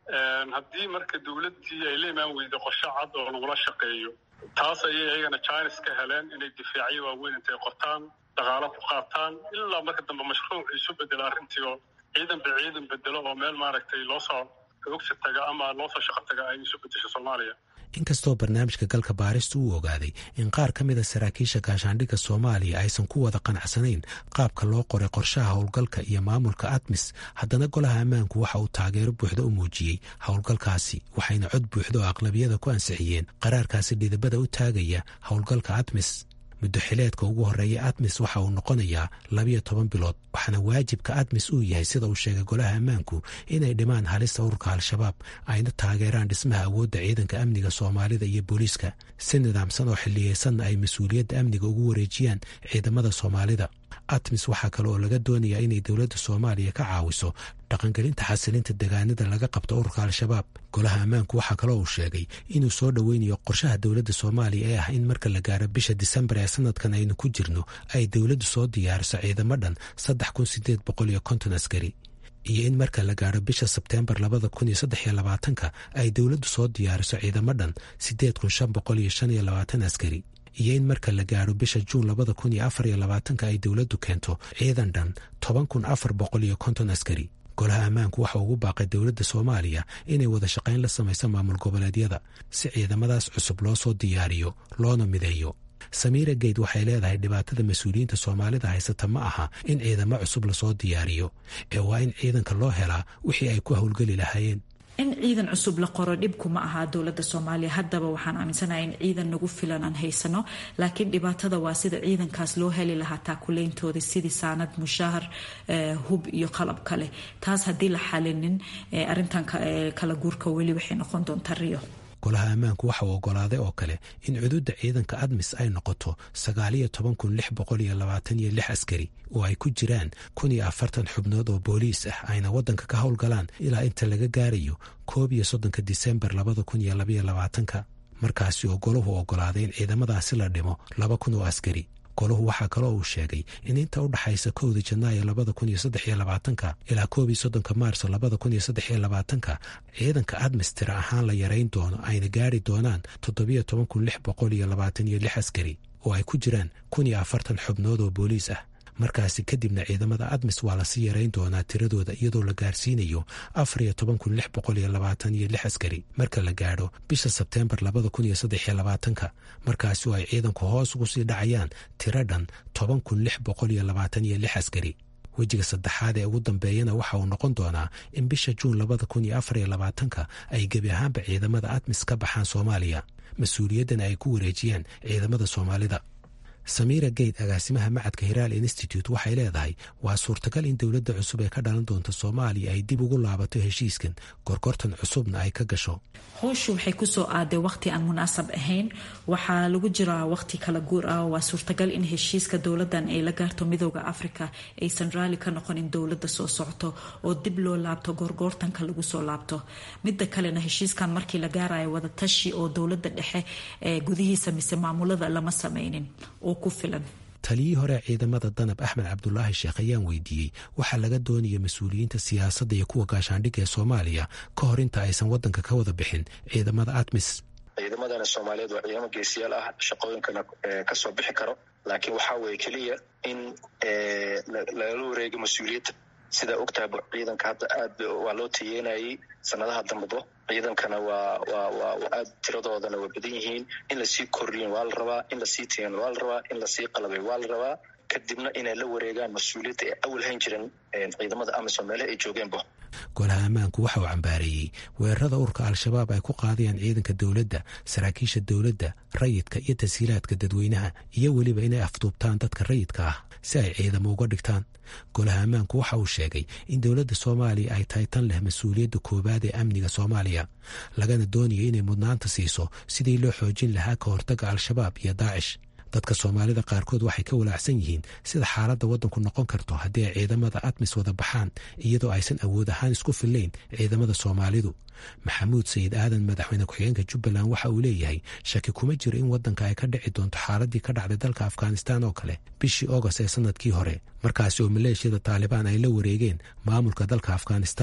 haddii marka dowladdii ay la imaan weyday qorshe cad oo lagula shaqeeyo taas ayay ayagana chines ka heleen inay difaacyo waaweyn intay qortaan dhaqaalo ku qaataan ilaa marka dambe mashruuc isu bedelo arrintii oo ciidanba ciidan bedelo oo meel maaragtay loo soo xoogsi taga ama loo soo shaqo taga ay isu bedesho soomaaliya inkastoo barnaamijka galka baaristu uu ogaaday in qaar ka mid a saraakiisha gaashaandhigga soomaaliya aysan ku wada qanacsanayn qaabka loo qoray qorshaha howlgalka iyo maamulka admis haddana golaha ammaanku waxa uu taageero buuxda u muujiyey howlgalkaasi waxayna cod buuxda oo aqlabiyada ku ansixiyeen qaraarkaasi dhidibada u taagaya howlgalka admis muddo xileedka ugu horreeya admis waxa uu noqonayaa labiyo toban bilood waxaana waajibka admis uu yahay sida uu sheegay golaha ammaanku inay dhimaan halista ururka al-shabaab ayna taageeraan dhismaha awoodda ciidanka amniga soomaalida iyo booliiska si nidaamsan oo xilliyeysanna ay mas-uuliyadda amniga ugu wareejiyaan ciidamada soomaalida admis waxaa kale oo laga doonayaa inay dowladda soomaaliya ka caawiso dhaqangelinta xasilinta degaanada laga qabto ururka al-shabaab golaha ammaanku waxaa kaloo uu sheegay inuu soo dhoweynayo qorshaha dowladda soomaaliya ee ah in marka la gaaro bisha disembar ee sanadkan aynu ku jirno ay dowladdu soo diyaariso ciidamo dhan saddex kun sideed boqol iyo konton askari iyo in marka la gaaro bisha sebteembar labada kun iyo saddex iyo labaatanka ay dowladdu soo diyaariso ciidamo dhan sideed kun shan boqol iyo shan iyo labaatan askari iyo in marka la gaaro bisha juun labada kun iyo afar iyo labaatanka ay dowladdu keento ciidan dhan toban kun afar boqol iyo konton askari golaha ammaanku waxa ugu baaqay dowladda soomaaliya inay wada shaqayn la samayso maamul goboleedyada si ciidamadaas cusub loo soo diyaariyo loona mideeyo samiira geyd waxay leedahay dhibaatada mas-uuliyiinta soomaalida haysata ma aha in ciidamo cusub lasoo diyaariyo ee waa in ciidanka loo helaa wixii ay ku howlgeli lahaayeen in ciidan cusub la qoro dhibku ma aha dowladda soomaaliya haddaba waxaan aaminsanahay in ciidan nagu filan aan haysano laakiin dhibaatada waa sida ciidankaas loo heli lahaa taakuleyntooda sidii saanad mushaahar hub iyo qalab kale taas haddii la xalinin arintan kala guurka weli waxay noqon doontaa riyo golaha ammaanku waxa uu ogolaaday oo kale in cuduudda ciidanka admis ay noqoto sagaaliyo toban kun lix boqol iyo labaatan iyo lix askari oo ay ku jiraan kun iyo afartan xubnood oo booliis ah ayna waddanka ka howlgalaan ilaa inta laga gaarayo koob iyo soddonka disembar labada kun iyo labaiyo labaatanka markaasi oo golahu ogolaaday in ciidamadaasi la dhimo laba kun oo askari golahu waxaa kaloo uu sheegay in inta u dhaxaysa kowda janaayo labada kun iyo saddex iyo labaatanka ilaa koob iyo soddonka maarso labada kun iyo saddex iyo labaatanka ciidanka admis tira ahaan la yarayn doono ayna gaari doonaan toddobiyo toban kun lix boqol iyo labaatan iyo lix askari oo ay ku jiraan kun iyo afartan xubnood oo booliis ah markaasi kadibna ciidamada admis waa lasii yarayn doonaa tiradooda iyadoo la gaarsiinayo afar iyo toban kun lix boqol iyo labaatan iyo lix askari marka la gaadho bisha sebteembar labada kun iyo saddex iyo labaatanka markaasi oo ay ciidanku hoos ugu sii dhacayaan tiro dhan toban kun lix boqol iyo labaatan iyo lix askari wejiga saddexaad ee ugu dambeeyana waxa uu noqon doonaa in bisha juun labada kun iyo afar iyo labaatanka ay gebi ahaanba ciidamada admis ka baxaan soomaaliya mas-uuliyaddana ay ku wareejiyaan ciidamada soomaalida samiira geyd agaasimaha macadka hiraal institute waxay leedahay waa suurtagal in dowladda cusub ee ka dhalan doonta soomaaliya ay dib ugu laabato heshiiskan gorgortan cusubna ay ka gasho howshu waxay kusoo aaday waqti aan munaasab ahayn waxaa lagu jiraa waqti kala guur ah waa suurtagal in heshiiska dowladan ay la gaarto midooda africa aysan raali ka noqonin dowlada soo socto oo dib loo laabto gorgoortanka lagu soo laabto mida kalena heshiiskan markii la gaarayo wadatashi oo dowlada dhexe ee gudihiisa mise maamulada lama sameynin taliyii hore ciidamada danab axmed cabdulaahi sheekh ayaan weydiiyey waxaa laga doonaya mas-uuliyiinta siyaasadda iyo kuwa gaashaandhigga ee soomaaliya ka hor inta aysan waddanka ka wada bixin ciidamada admis ciidamadana soomaaliyeed waa ciidamo geesiyaal ah shaqooyinkana kasoo bixi karo laakiin waxaa weeye keliya in lagala wareego mas-uuliyadda sidaa ogtaha ciidanka hadda aad waa loo tayeynayay sanadaha dambabo ciidankana waa waa waa aad tiradoodana waa badan yihiin in lasii kordhiyin waa la rabaa in lasii tayen waa la rabaa in lasii qalabay waa la rabaa kadibna inay la wareegaan mas-uuliyadda ee awal hayn jiran ciidamada amisom meelaha ay joogeenba golaha ammaanku waxa uu cambaareeyey weerarada ururka al-shabaab ay ku qaadayaan ciidanka dowladda saraakiisha dowladda rayidka iyo tashiilaadka dadweynaha iyo weliba inay afduubtaan dadka rayidka ah si ay ciidamo uga dhigtaan golaha ammaanku waxa uu sheegay in dowladda soomaaliya ay tahay tan leh mas-uuliyadda koowaad ee amniga soomaaliya lagana doonayo inay mudnaanta siiso sidii loo xoojin lahaa ka hortagga al-shabaab iyo daacish dadka soomaalida qaarkood waxay ka walaacsan yihiin sida xaaladda waddanku noqon karto haddii ay ciidamada admis wada baxaan iyadoo aysan awood ahaan isku fillayn ciidamada soomaalidu maxamuud sayid aadan madaxweyne ku-xigeenka jubbaland waxa uu leeyahay shaki kuma jiro in waddanka ay ka dhici doonto xaaladii ka dhacday dalka afghanistan oo kale bishii agost ee sanadkii hore markaasi oo maleeshiyada taalibaan ay la wareegeen maamulka dalka afghanistan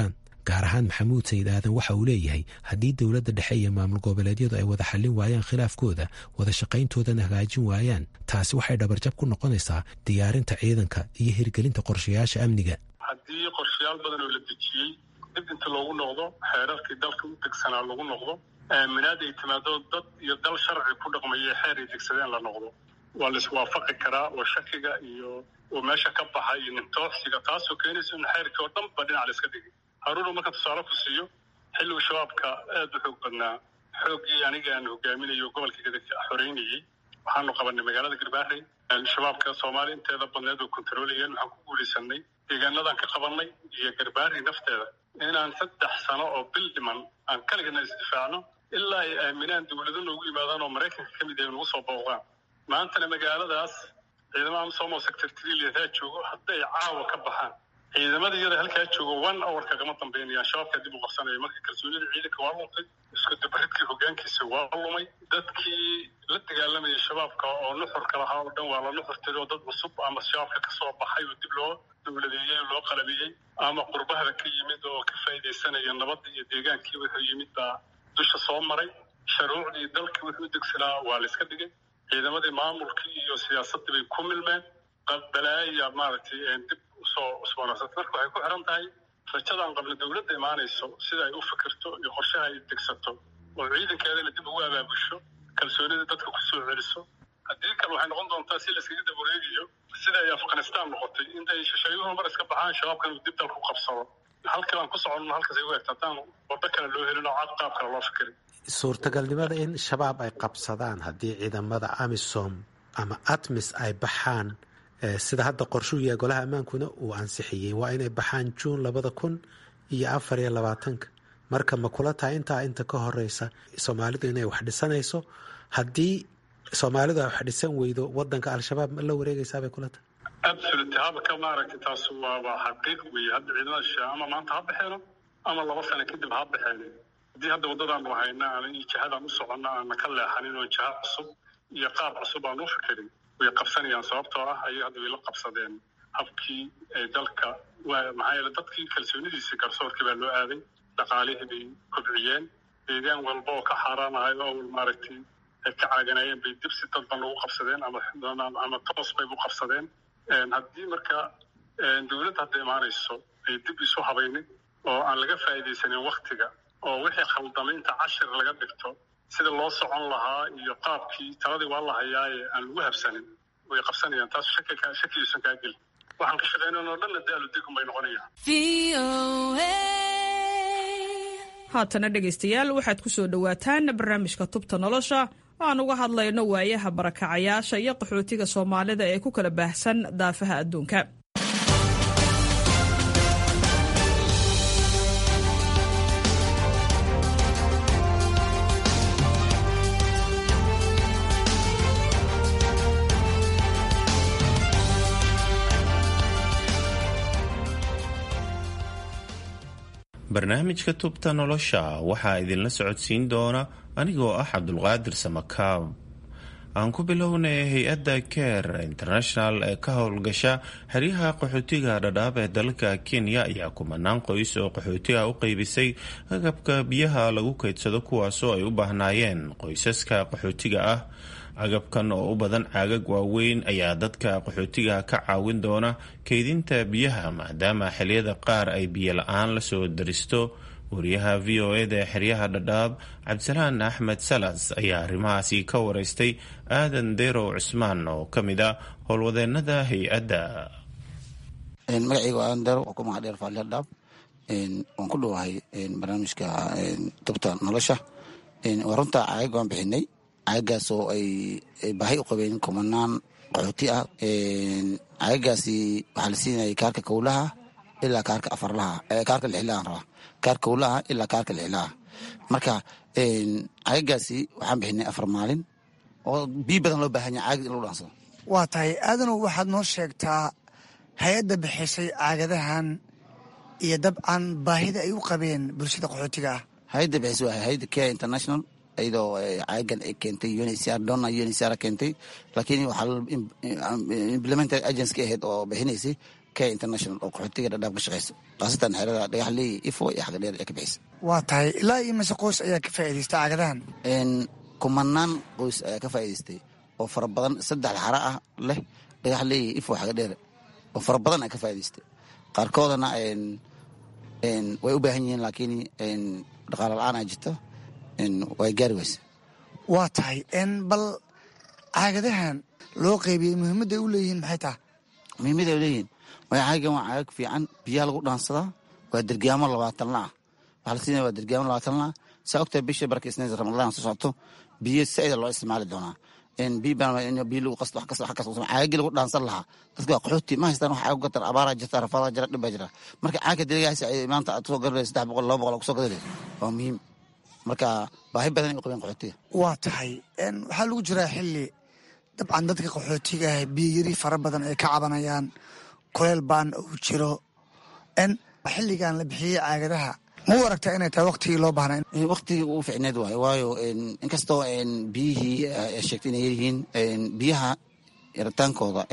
gaar ahaan maxamuud sayid aadan waxa uu leeyahay haddii dowladda dhexe iyo maamul goboleedyadu ay wada xallin waayaan khilaafkooda wada shaqayntoodana hagaajin waayaan taasi waxay dhabarjab ku noqonaysaa diyaarinta ciidanka iyo hirgelinta qorshayaasha amniga haddii qorshayaal badan oo la dejiyey dib inta loogu noqdo xeerarkii dalka u degsanaa lagu noqdo aaminaad ay timaado dad iyo dal sharci ku dhaqmaya xeer ay degsadeen la noqdo waa la iswaafaqi karaa oo shakiga iyo oo meesha ka baxa iyo nimtooxsiga taasoo keenaysa in xeerkii oo dhan ba dhinac la iska dhigay haruuna marka tusaale ku siiyo xilligu shabaabka aada u xoog badnaa xooggii aniga aan hogaaminayo gobolka gadagta xoreynayey waxaanu qabanay magaalada garbaarey shabaabka soomaaliya inteeda badneed oo kontarolayeen waxaan ku guulaysanay deegaanadaan ka qabanay iyo garbaarey nafteeda inaan saddex sano oo bil dhiman aan kaligana isdifaacno ilaa ay aaminaan dowlado noogu yimaadaan oo maraykanka ka mid yahay nagu soo booqdaan maantana magaaladaas ciidamada amsomo sector triliadaa joogo hadday caawa ka baxaan ciidamada iyada halkaa joogo one hour kagama dambeynayaan shabaabkaa dib u qabsanaya marka kalsoonida ciidanka waa luntay isku dabaridkii hogaankiisa waa lumay dadkii la dagaalamayay shabaabka oo nuxurka lahaa oo dhan waa la nuxurtay oo dad cusub ama shabaabka kasoo baxay oo dib loo dowladeeyey oo loo qalabiyey ama qurbahda ka yimid oo ka faa'iidaysanaya nabadda iyo deegaankii wuxuu yimid baa dusha soo maray sharuucdii dalkii wuxuu degsanaa waa la iska dhigay ciidamadii maamulkii iyo siyaasaddii bay ku milmeen balaaya maaragtay dib usoo cusboonaysata marka waxay ku xiran tahay rajadaan qabla dowladda imaanayso sida ay u fikirto iyo qorshaha ay degsato oo ciidankeedana dib ugu abaabusho kalsoonida dadka ku soo celiso haddii kale waxay noqon doontaa si layskaga dab wareegayo sida ay afghanistaan noqotay intay shisheeyuhu mar iska baxaan shabaabkan uu dib dalka u qabsado halkii baan ku soconno halkaas ay u egta haddaan waddo kale loo helin oo cad qaab kale loo fikirin suurtagalnimada in shabaab ay qabsadaan haddii ciidamada amisom ama atmis ay baxaan sida hadda qorshuu yahay golaha ammaankuna uu ansixiyey waa inay baxaan juun labada kun iyo afar iyo labaatanka marka ma kula tahay intaa inta ka horeysa soomaalidu inay wax dhisanayso haddii soomaalidu ay wax dhisan weydo wadanka al-shabaab ma la wareegaysaabay kula tahay absolute habka maaragtay taas waaba xaqiiq weeye hadda ciidamada shishe ama maanta ha baxeeno ama laba sano kadib ha baxeen haddii hadda waddadaanu hayna aan jihadaan u soconna aana ka leexanin oo jiha cusub iyo qaab cusub aan u fikirin way qabsanayaan sababtoo ah ayay hadda way la qabsadeen habkii dalka maxaa yeele dadkii kalsoonidiisii garsoorkii baa loo aaday dhaqaalihii bay kobciyeen deegaan walba oo ka xaaraanahay oo maaragtay ay ka caaganayeen bay dib si dadban ugu qabsadeen ama ama toos bay u qabsadeen haddii marka dowladda hadda imaanayso ay dib isu habaynin oo aan laga faa'iidaysanin waktiga oo wixii khaldamaynta cashir laga dhigto sida loo socon lahaa iyo qaabkii taladii waa la hayaaye aan lagu habsanin way qabsanayaan taas shakigiisan kaa gelin waxaan ka shaqaynan oo dhanna daalu digum bay noqonayaan haatana dhegaystayaal waxaad ku soo dhowaataan barnaamijka tubta nolosha oo aan uga hadlayno waayaha barakacayaasha iyo qaxootiga soomaalida ee ku kala baahsan daafaha adduunka barnaamijka tubta nolosha waxaa idinla socodsiin doona anigoo ah cabdulqaadir samakaab aan ku bilownay hay-adda care international ee ka howlgasha xeryaha qaxootiga dhadhaab ee dalka kenya ayaa kumanaan qoys oo qaxootiga u qeybisay agabka biyaha lagu keydsado kuwaasoo ay u baahnaayeen qoysaska qaxootiga ah agabkan oo u badan caagag waaweyn ayaa dadka qaxootiga ka caawin doona keydinta biyaha maadaama xiliyada qaar ay biyo la-aan lasoo daristo wariyaha v o eda ee xeryaha dhadhaab cabdisalaan axmed salas ayaa arrimahaasi ka wareystay aadan derow cusmaan oo ka mid a howlwadeenada hay-adda magacayga waa aadan derow oo ku magac dheer faali dhadhaab waan ku dhowahay barnaamijka tubta nolosha waa runta caagag waan bixinay caagagaas oo ay baahi u qabeen kumanaan qaxooti ah caagagaasi waxaa la siinayay kaarka kowlaha ilaa kaarka afarlaha kaarka lixilahan rabaa kaarka kowlaha ilaa kaarka lixilaha marka caagagaasi waxaan bixinay afar maalin oo biyo badan loo baahan yahay caagad in lagu dhansado waa tahay aadanow waxaad noo sheegtaa hay-adda bixisay caagadahan iyo dabcan baahida ay u qabeen bulshada qaxootiga ah hay-adda bixisay waa hay-adda care international iyadoo caagan ay keentay uncr donna uncr keentay laakiin waxaa implemented agency ka ahayd oo bixinaysay k international oo qaxootiga dhadhaab ka shaqeysa khaasatan xerada dhagaxley ifo iyo xagadheer ee ka bixisa waa tahay ilaa iyo mise qoys ayaa ka faa'iidaysta caagadahan kumanaan qoys ayaa ka faa'iidaystay oo fara badan saddex xara ah leh dhagaxley ifo xagadheer oo fara badan ayaa ka faa'iidaystay qaarkoodana way u baahan yihiin laakiin dhaqaalo la-aan aa jirto way gaari weyse waa tahay bal caagadahan loo qeybiyey muhiimadday u leeyihiin maxay taha muhiimadday u leeyihiin waa caagan waa caagag fiican biyaha lagu dhaansadaa waa dergaamo labaatanla ah waxaa la siinaya waa dergaamo labaatanla ah saa ogtahay bisha barka isniin ramadaan soo socoto biyo saaida loo isticmaali doonaa biyo lagu qasto wax kasta wax kasta caagagii lagu dhaansan lahaa dadka waa qaxooti ma haystaan wax caag gatar abaaraa jirta rafaadaa jira dhib baa jira marka caagka diligaasi ay maanta aad soo gadanaysa saddex boqol laba boqol kusoo gadanaysa waa muhiim marka baahi badan ay u qabeen qaxootiga waa tahay waxaa lagu jiraa xilli dabcan dadka qaxootiga ah biyo yari fara badan ay ka cabanayaan kuleel baan uu jiro xilligan la bixiyey caagadaha ma u aragtaa inay tahay waktigii loo baahnay waktigii ugu ficneed waayo waayo inkastoo biyihii sheegtay inay yaryihiin biyaha yaritaankooda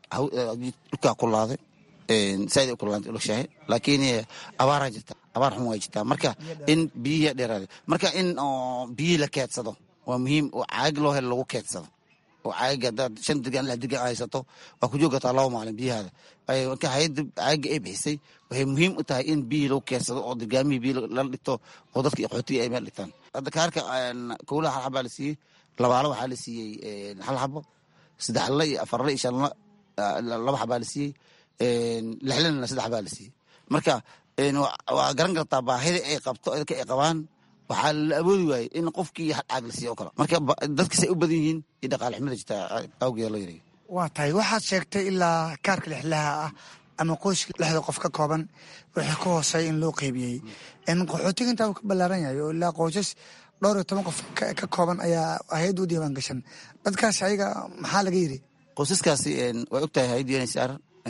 dhulkaa kulaaday saaid ay kulaaday ulashahay laakiin abaaraa jirta abaar xun waa jirtaa marka in biyihii dheeraaday marka in biyihii la keedsado waa muhiim oo caag loo helo lagu keedsado oo caaga hadaad shan dirgaan lix dirgaan haysato waa ku joogataa laba maalin biyahaada marka hayadda caaga ay bixisay waxay muhiim u tahay in biyihii lagu keedsado oo dirgaamihii biyi lala dhigto oo dadka qaxootiga ay meel dhigtaan hadda kaarka kowlaha hal xabaa la siiyey labaalo waxaa la siiyey hal xabo saddexle iyo afarle iyo shanle laba xabaa la siiyey lixlena saddex xabaa la siiyey marka waa garan kartaa baahida ay qabto dadka ay qabaan waxaa la awoodi waayey in qofkii hal caag la siiyo oo kale marka dadkasay u badan yihiin iyo dhaqaale xumada jirta awgeeda loo yareeyo waa tahay waxaad sheegtay ilaa kaarka lixlaha ah ama qoyska lixda qof ka kooban wixii ka hooseeya in loo qeybiyey qaxootiga intaa uu ka ballaaran yahay oo ilaa qoysas dhowr iyo toban qof ka kooban ayaa hay-adda u diiwaan gashan dadkaasi ayaga maxaa laga yidhi qoysaskaasi way og tahay hay-adda unsr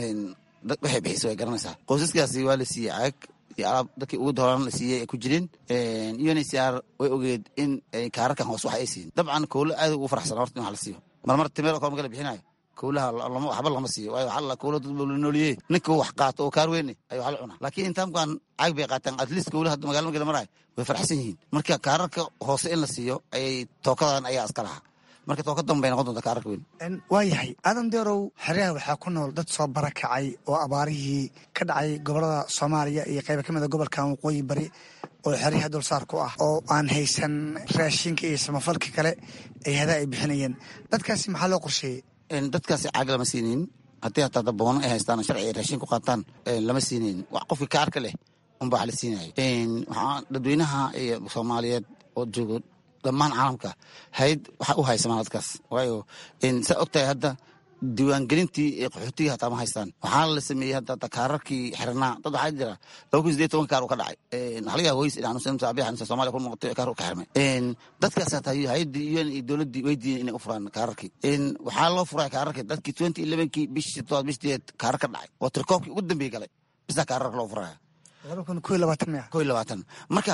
waxay bixisay way garanaysaa qoysaskaasi waa la siiyey caag iyo alaab dadkii ugu dooraan la siiyey ay ku jireen uncr way ogeed in kaararkan hoos wax ay siin dabcan kowlo aad ugu faraxsan horta in wax la siiyo marmar timeel kor marka la bixinayo kowlaha waxba lama siiyo waayo waxaa la kowlo dad la nooliyey ninka wax qaato oo kaar weyne ayu wax la cunaa laakiin intaamkan caag bay qaataan at least kowlaha magala marka la marayo way faraxsan yihiin marka kaararka hoose in la siiyo ayay tookadan ayaa iska lahaa marka tooka dambay noqon doonta kaararka weyn waa yahay aadan deerow xeryaha waxaa ku nool dad soo barakacay oo abaarihii ka dhacay gobolada soomaaliya iyo qayba ka mida gobolkan waqooyi bari oo xeryaha dulsaar ku ah oo aan haysan raashinka iyo samafalka kale ay hadaa ay bixinayeen dadkaasi maxaa loo qorsheeyey dadkaasi caag lama siinin haddii hataa daboono ay haystaan sharci ay raashin ku qaataan lama siinayn wax qofkii kaarka leh unbaa wax la siinaya waxaa dadweynaha iyo soomaaliyeed oo joogo dhammaan caalamka hayd waxaa u haysamaan dadkaas waayo saa og tahay hadda diiwaangelintii ee qaxootiga hataa ma haystaan waxaa la sameeyey hadda kaararkii xirnaa dad waxaa jira laba kun sideed toban kaar uu ka dhacay waxaa laga yaaba hoys in xanuunsan saabiya xanuunsan soomaaliya ku noqotay kaar uu ka xirmay dadkaas hataa hay-addii un iyo dowladdii way diideen inay u furaan kaararkii waxaa loo furay kaararkii dadkii twenty elevenkii bishii todobaad bishii sideed kaarar ka dhacay oo tirkoobkii ugu dambeeyey galay bisaa kaararka loo furaya laba kun ko iyo labaatan maya ko iyo labaatan marka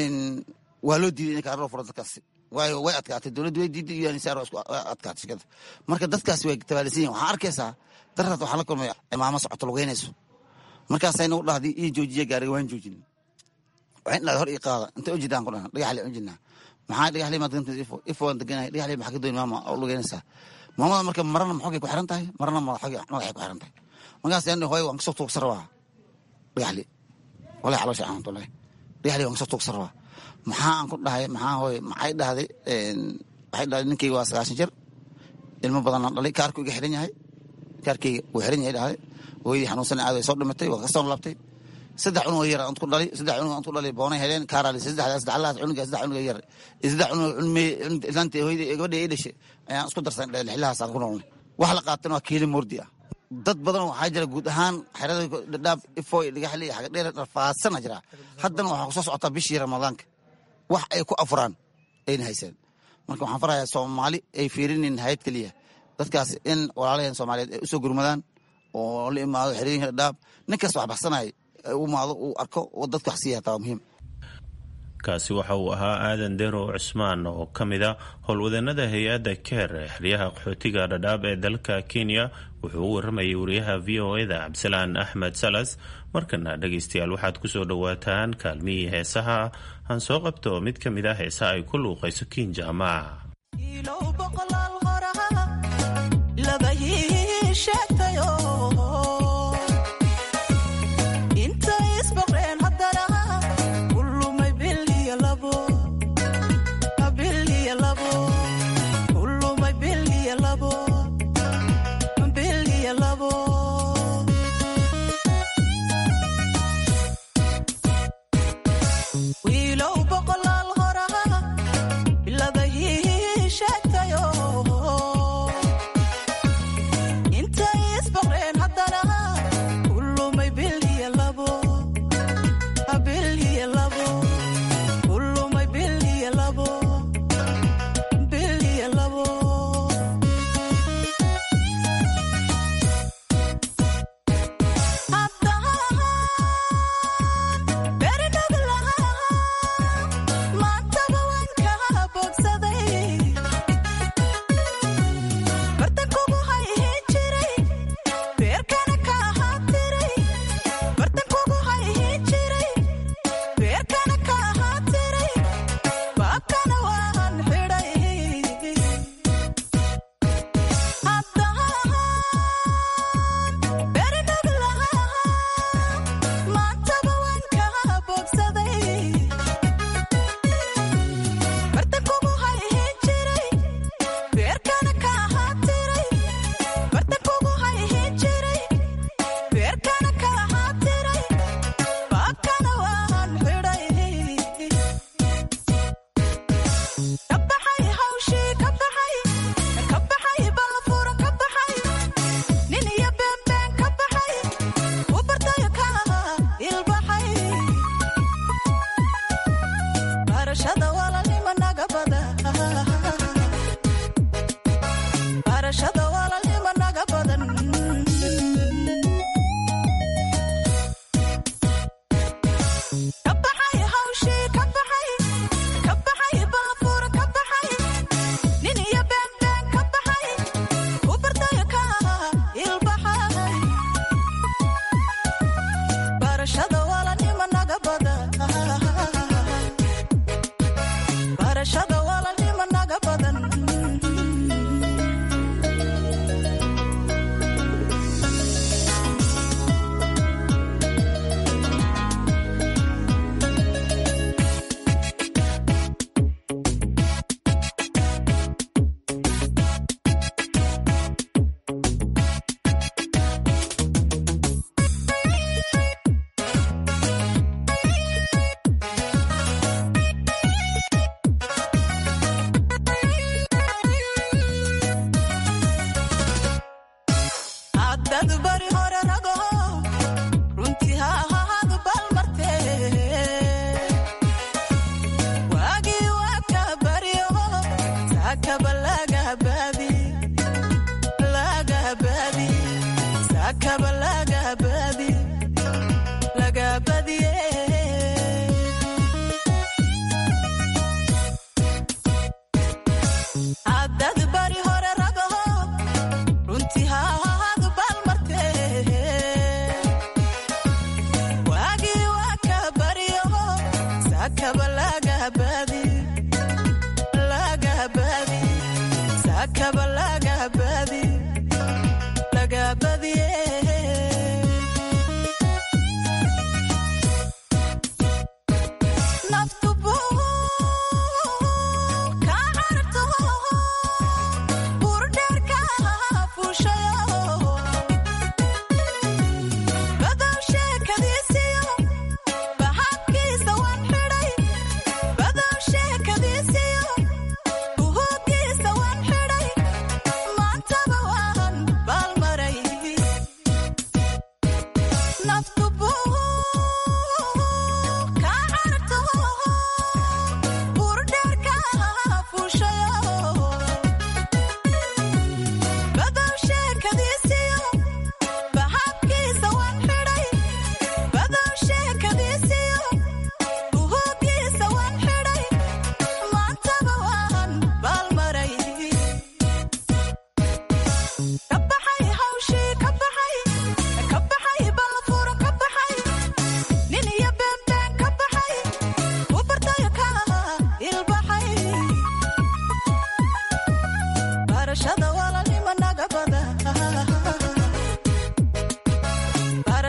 waa loo diiday in kaarar loo furo dadkaasi waayo way adkaatay dowladdu way diiday iyo anisaar waa isku adkaatay shirkada marka dadkaasi way tabaalisan yihin waxaan arkaysaa darraad waxaan la kulmay maamo socoto lugeynayso markaasayna u dhahday ii joojiya gaariga waan joojin waxayn dhahday hor ii qaada intay u jiraan ku dhahan dhagaxle u jirnaa maxaa dhagaxle maad gantays ifo ifo waan deganahay dhagaxle maxaa ka dooni maama oo lugeynaysaa maamada marka marana maxogay ku xiran tahay marana madaxay ku xiran tahay markaasaan hooy waan kasoo tuugsan rabaa dhagaxle walahi caloosha aan walahi dhagaxle waan kasoo tuugsan rabaa maxaa aan ku dhahay maxaa hooy maxay dhahday waxay dhahday ninkayga waa sagaashan jir ilmo badan aan dhalay kaarku iga xiran yahay kaarkayga wuu xiran yahay dhahday hooyadii xanuunsan aad way soo dhimatay waa kasoo labtay saddex cunug yar aan ku dhalay saddex cunug aan ku dhalay boonay heleen kaaraa lisay saddex saddex laas cunuga saddex cunuga yar saddex cunug cunmay islaanta hooyadii gabadha ay dhashay ayaan isku darsan lixlahaas aan ku noolnay wax la qaatan waa kiili moordi ah dad badan waxaa jira guud ahaan xerada dhadhaab ifoy dhagaxli xaga dheer dhafaasana jira haddana waxaa kusoo socotaa bishii ramadaanka wax ay ku afuraan ayna haysaan marka waxaan farayaa soomaali ay fiirinin hayad keliya dadkaas in walaalaheen soomaaliyeed ay usoo gurmadaan oo la imaado xerooyinka dhadhaab ninkaas wax baxsanaya u imaado uu arko oo dadka wax siiya hataa waa muhiim kaasi waxa uu ahaa aadan derow cusmaan oo ka mida howlwadeenada hay-adda keer ee xeryaha qaxootiga dhadhaab ee dalka kenya wuxuu u waramayay wariyaha v o eda cabdisalaan axmed salas markana dhegaystayaal waxaad kusoo dhowaataan kaalmihii heesaha aan soo qabto mid ka mid ah heesaha ay ku luuqayso kiinjaama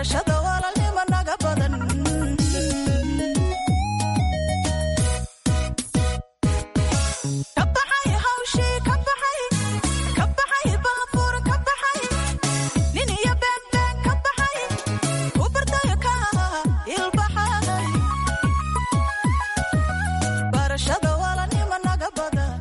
barashada walaalnimo naga badan ka baxay hawshii ka baxay ka baxay baabuur ka baxay nin iyo beedbeen ka baxay ku bartayo ka ilbaxay barashada walaalnimo naga badan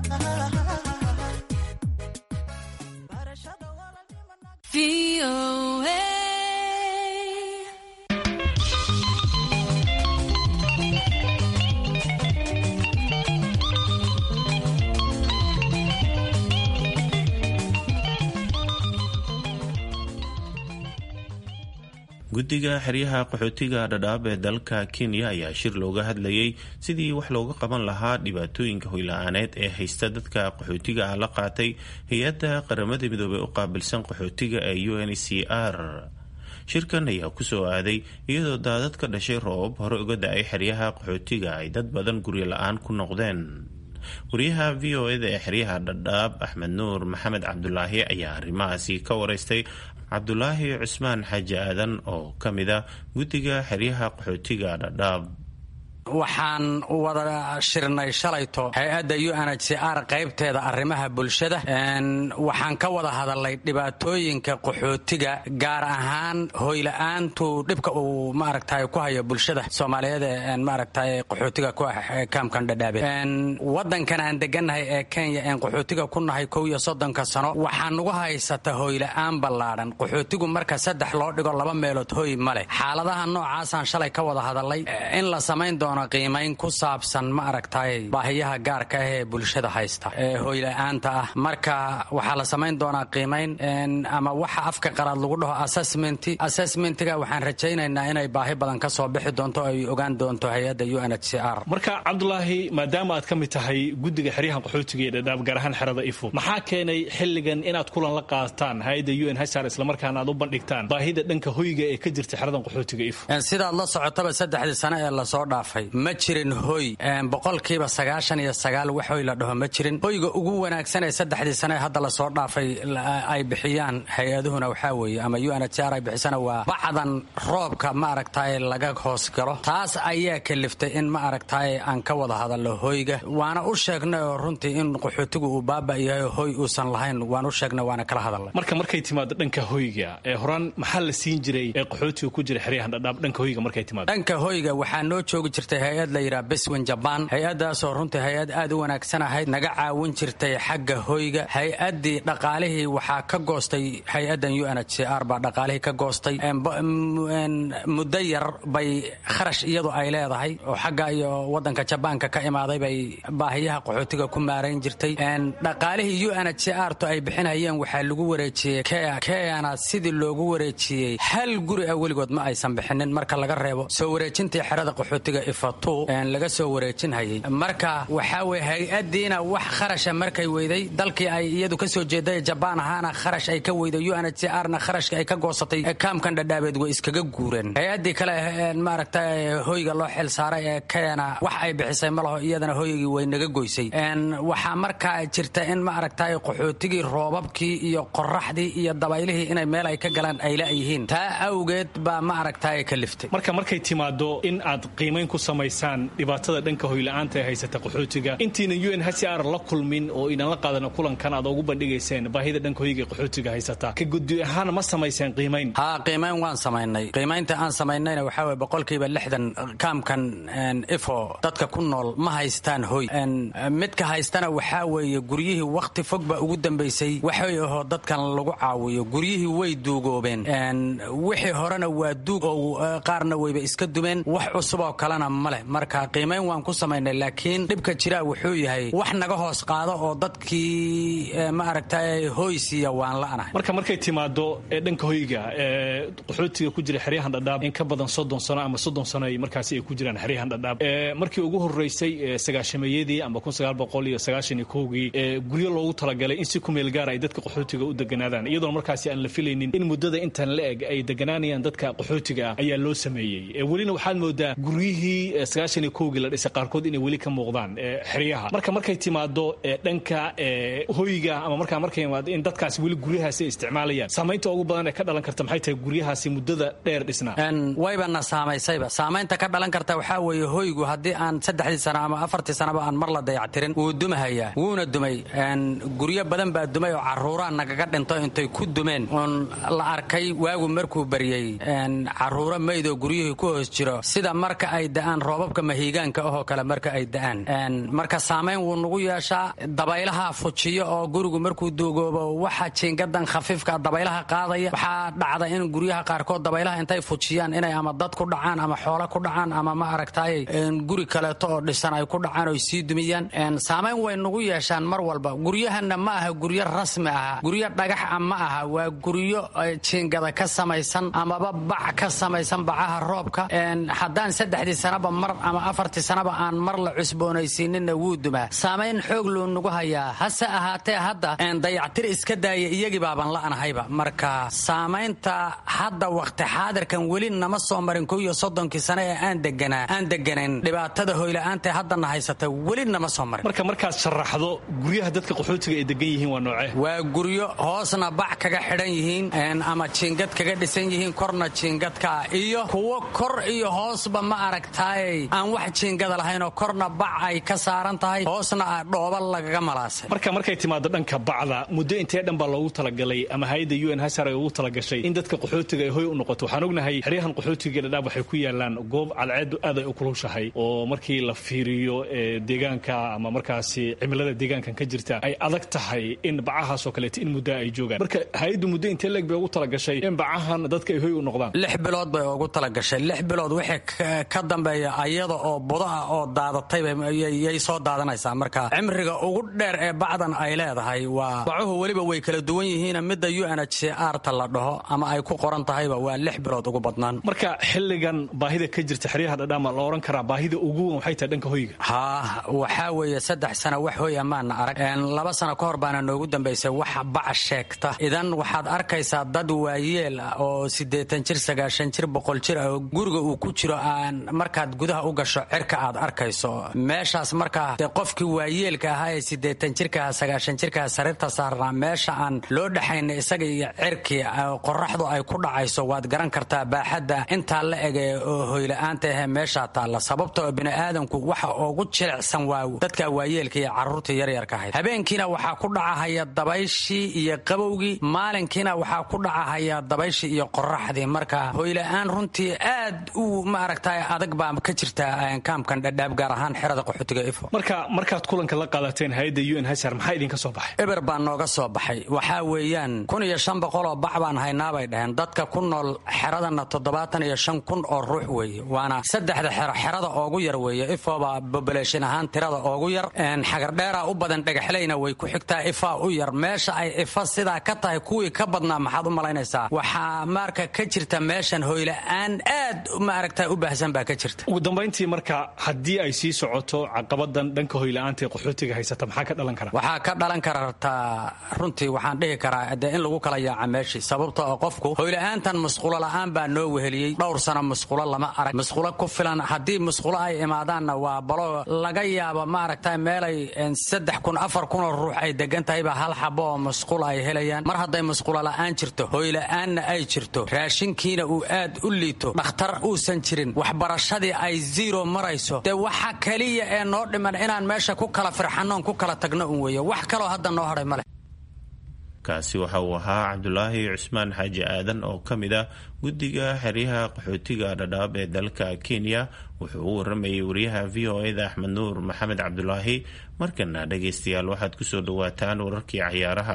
guddiga xeryaha qaxootiga dhadhaab ee dalka kenya ayaa shir looga hadlayay sidii wax looga qaban lahaa dhibaatooyinka hoyla-aaneed ee haysta dadka qaxootiga ah la qaatay hay-adda qaramada midoobey u qaabilsan qaxootiga ee u n c r shirkan ayaa kusoo aaday iyadoo daadad ka dhashay roobab hore uga da-ay xeryaha qaxootiga ay dad badan guryo la-aan ku noqdeen wariyaha v o eda ee xeryaha dhadhaab axmed nuur maxamed cabdulaahi ayaa arrimahaasi ka wareystay cabdulaahi cusmaan xaaji aadan oo ka mid a guddiga xeryaha qaxootiga dhadhaab waxaan wada shirnay shalayto hay-adda u n h c r qaybteeda arrimaha bulshada waxaan ka wada hadalnay dhibaatooyinka qaxootiga gaar ahaan hoyla-aantu dhibka uu maaragtay ku hayo bulshada soomaaliyeed ee maaragtay qaxootiga ku ah kaamkan dhadhaabe wadankan aan degannahay ee kenya een qaxootiga ku nahay kow iyo soddonka sano waxaa nugu haysata hoyla-aan ballaadhan qaxootigu marka saddex loo dhigo laba meelood hoy ma leh xaaladaha noocaasaan shalay ka wada hadalnay in la samayn doono qiimayn ku saabsan ma aragtay baahiyaha gaarka ah ee bulshada haysta ee hoyla-aanta ah marka waxaa la samayn doonaa qiimayn ama waxa afka qalaad lagu dhaho assessment assessmentiga waxaan rajaynaynaa inay baahi badan ka soo bixi doonto ay ogaan doonto hay-adda u n h c r marka cabdulaahi maadaama aad ka mid tahay guddiga xeryahan qaxootiga ee dhadhaab gaar ahaan xerada ifo maxaa keenay xilligan inaad kulan la qaataan hay-adda u n h r islamarkaana aad u bandhigtaan baahida dhanka hoyga ee ka jirta xeradan qaxootiga ifo sidaad la socotaba saddexdii sano ee lasoo dhaafay ma jirin hoy boqolkiiba sagaashan iyo sagaal wax hoy la dhaho ma jirin hoyga ugu wanaagsan ee saddexdii sane hadda lasoo dhaafay ay bixiyaan hay-aduhuna waxaa weeye ama u n h r ay bixisana waa bacdan roobka ma aragtaye laga hoos galo taas ayaa kaliftay in ma aragtaye aan ka wada hadalno hoyga waana u sheegnay oo runtii in qaxootigu uu baaba yahay oo hoy uusan lahayn waan u sheegnay waana kala hadalnay marka markay timaado dhanka hoyga ee horaan maxaa la siin jiray ee qaxootiga ku jira xeryahan dhadhaab dhanka hoyga markay timaado dhanka hoyga waxaa noo joogi jirtay hay-ad la yidhaha beswin jaban hay-adaasoo runtii hay-ad aad u wanaagsan ahayd naga caawin jirtay xagga hoyga hay-addii dhaqaalihii waxaa ka goostay hay-addan u n h c r baa dhaqaalihii ka goostay muddo yar bay kharash iyadu ay leedahay oo xagga iyo wadanka jabaanka ka imaaday bay baahiyaha qaxootiga ku maarayn jirtay dhaqaalihii u n h c r to ay bixinayeen waxaa lagu wareejiyey keana sidii loogu wareejiyey hal guri ah weligood ma aysan bixinin marka laga reebo soo wareejintii xerada qaxootiga ifatu laga soo wareejinhayay marka waxaa weye hay-adiina wax kharasha markay weyday dalkii ay iyadu ka soo jeeday jabaan ahaana kharash ay ka weyday u n h c r na kharashka ay ka goosatay kaamkan dhadhaabeed way iskaga guureen hay-adii kale maaragta hoyga loo xil saaray ee keena wax ay bixisay ma laho iyadana hoygii way naga goysay waxaa markaa jirta in ma aragtay qaxootigii roobabkii iyo qoraxdii iyo dabaylihii inay meel ay ka galaan ay la-yihiin taa awgeed baa ma aragtay ka liftay marka markay timaado in aad qiimayn ku samaysaan dhibaatada dhanka hoyla-aanta ee haysata qaxootiga intiina u n h c r la kulmin oo inan la qaadano kulankan aad ugu bandhigayseen baahida dhanka hoyga qaxootiga haysata ka guddi ahaan ma samayseen qiimayn ha qiimayn waan samaynay qiimaynta aan samaynayna waxaa weye boqolkiiba lixdan kaamkan ifo dadka ku nool ma haystaan hoy midka haystana waxaa weeye guryihii wakhti fog baa ugu dambaysay waxay ahoo dadkan lagu caawiyo guryihii way duugoobeen wixii horena waa duug oo qaarna wayba iska dumeen wax cusub oo kalena ma leh marka qiimayn waan ku samaynay laakiin dhibka jiraa wuxuu yahay wax naga hoos qaado oo dadkii ma aragtay hoy siiya waan la'nahay marka markay timaado ee dhanka hoyga ee qaxootiga ku jira xeryahan dhadhaab in ka badan soddon sano ama soddon sano ay markaasi ay ku jiraan xeryahan dhadhaab markii ugu horreysay sagaashameeyadii ama kun sagaal boqol iyo sagaashan iyo kowgii guryo loogu talagalay in si ku meel gaara ay dadka qaxootiga u deganaadaan iyadoona markaasi aan la filaynin in muddada intan la eg ay deganaanayaan dadka qaxootiga ah ayaa loo sameeyey welina waxaad moodaa guryihii sagaashan iyo kowgii la dhisay qaarkood inay weli ka muuqdaan xeryaha marka markay timaado dhanka hoyga ama markaa markay imaado in dadkaasi weli guryahaasi ay isticmaalayaan saamaynta ugu badan ee ka dhalan karta maxay tahay guryahaasi muddada dheer dhisnaa waybana saamaysayba saamaynta ka dhalan karta waxaa weeye hoygu haddii aan saddexdii sano ama afartii sanaba aan mar la dayactirin wuu dumahayaa wuuna dumay guryo badan baa dumay oo caruuraa nagaga dhinto intay ku dumeen oon la arkay waagu markuu baryey caruuro maydoo guryihii ku hoos jiro sida marka ay da'aan roobabka mahiigaanka ahoo kale marka ay da'aan marka saamayn wuu nagu yeeshaa dabaylaha fujiyo oo gurigu markuu duugoobo waxa jiingadan khafiifka dabaylaha qaadaya waxaa dhacda in guryaha qaarkood dabaylaha intay fujiyaan inay ama dad ku dhacaan ama xoolo ku dhacaan ama ma aragtaayey guri kaleeto oo dhisan ay ku dhacaan oy sii dumiyaan saamayn way nagu yeeshaan mar walba guryahana ma aha guryo rasmi aha guryo dhagax a ma aha waa guryo jiingada ka samaysan amaba bac ka samaysan bacaha roobka haddaan saddexdii sanaba mar ama afartii sanaba aan mar la cusboonaysiininna wuu dumaa saamayn xoog luu nagu hayaa hase ahaatee hadda dayactir iska daaya iyagii baaban la'nahayba marka saamaynta hadda wakhti xaadirkan weli nama soo marin kow iyo soddonkii sane ee aan deganaa aan deganayn dhibaatada hoyla'aanta haddana haysata weli nama soo marin marka markaad sharaxdo guryaha dadka qaxootiga ay degan yihiin waa noocee waa guryo hoosna bac kaga xidhan yihiin ama jiingad kaga dhisan yihiin korna jiingadka iyo kuwo kor iyo hoosba ma aragtaayey aan wax jiingada lahaynoo korna bac ay ka saaran tahay hoosna dhooba lagaga malaasay marka markay timaado dhanka bacda muddo intee dhan baa loogu talagalay ama hay-adda u n hasar ay ugu talagashay in dadka qaxootiga ay hoy u noqoto waxaan ognahay xeryahan qaxootiga dhadhaab waxay ku yaalaan goob cadceedu aad ay u kulushahay oo markii la fiiriyo deegaanka ama markaasi cimilada deegaankan ka jirta ay adag tahay in bacahaasoo kaleeto in muddaa ay joogaan marka hay-addu muddo intee leeg bay ugu talagashay in bacahan dadka ay hoy u noqdaan lix bilood bay ugu talagashay lix bilood wixii ka dambeeya ayada oo budo ah oo daadataybayay soo daadanaysaa marka cimriga ugu dheer ee bacdan ay leedahay waa bacuhu weliba way kala duwan yihiin midda u n h c r ta la dhaho ama ay ku qoran tahayba waa lix bilood ugu badnaan marka xilligan baahida ka jirta xeryaha dhadhaama la oran karaa baahida ugu wan waxay tahay dhanka hoyga haa waxaa weeye saddex sano wax hoy amaana arag laba sano ka hor baana noogu dambaysay wax bac sheegta idan waxaad arkaysaa dad waayeel ah oo siddeetan jir sagaashan jir boqol jir ah oo guriga uu ku jiro aan markaad gudaha u gasho cirka aad arkayso meeshaas markaa dee qofkii waayeelka ahaa ee siddeetan jirkaha sagaashan jirkaha sariirta saarnaa meesha aan loo dhexayna isaga iyo cirkii qoraxdu ay ku dhacayso waad garan kartaa baaxadda intaa la ege oo hoyla-aanta ahee meeshaa taalla sababtoo bini'aadanku waxa ugu jilicsan waa dadka waayeelka iyo carruurta yaryarka ahayd habeenkiina waxaa ku dhacahaya dabayshii iyo qabowgii maalinkiina waxaa ku dhacahaya dabayshii iyo qoraxdii marka hoyla-aan runtii aad u maaragta adag baa ka jirta kaamkan dhadhaab gaar ahaan xerada qaxootiga ifo marka markaad kulanka la qaadateen hay-adda u n hasar maxaa idinka soo baxay eber baa nooga soo baxay waxaa weeyaan kun iyo shan boqoloo bac baan haynaabay dhaheen dadka ku nool xeradana toddobaatan iyo shan kun oo ruux weeye waana saddexda xero xerada oogu yar weeye ifooba boboleeshin ahaan tirada oogu yar xagardheera u badan dhagaxlayna way ku xigtaa ifaa u yar meesha ay ifa sidaa ka tahay kuwii ka badnaa maxaad u malaynaysaa waxaa marka ka jirta meeshan hoyla-aan aad maaragta u baahsan baa ka jirta ugu dambayntii marka haddii ay sii socoto caqabadan dhanka hoyla-aanta ee qaxootiga haysata maxaa ka dhalan kara waxaa ka dhalan kartaa runtii waxaan dhihi karaa dee in lagu kala yaaca meeshii sababta oo qofku hoyla-aantan musqulo la'aan baa noo weheliyey dhowr sano musqulo lama arag musqulo ku filan haddii musqulo ay imaadaanna waa balo laga yaabo maaragta meelay saddex kun afar kunoo ruux ay degan tahayba hal xabo oo musqul ay helayaan mar hadday musqulo la'aan jirto hoyla-aanna ay jirto raashinkiina uu aad u liito dhakhtar uusan jirin waxbarashadii ay ziro marayso dee waxa keliya ee noo dhiman inaan meesha ku kala firxanoon ku kala tagno un weeye wax kaloo hadda noo hadhay male kaasi waxa uu ahaa cabdulaahi cusmaan xaaji aadan oo ka mid ah guddiga xeryaha qaxootiga dhadhaab ee dalka kenya wuxuu u waramayay wariyaha v o eda axmed nuur maxamed cabdulaahi markana dhagaystayaal waxaad kusoo dhawaataan wararkii cayaaraha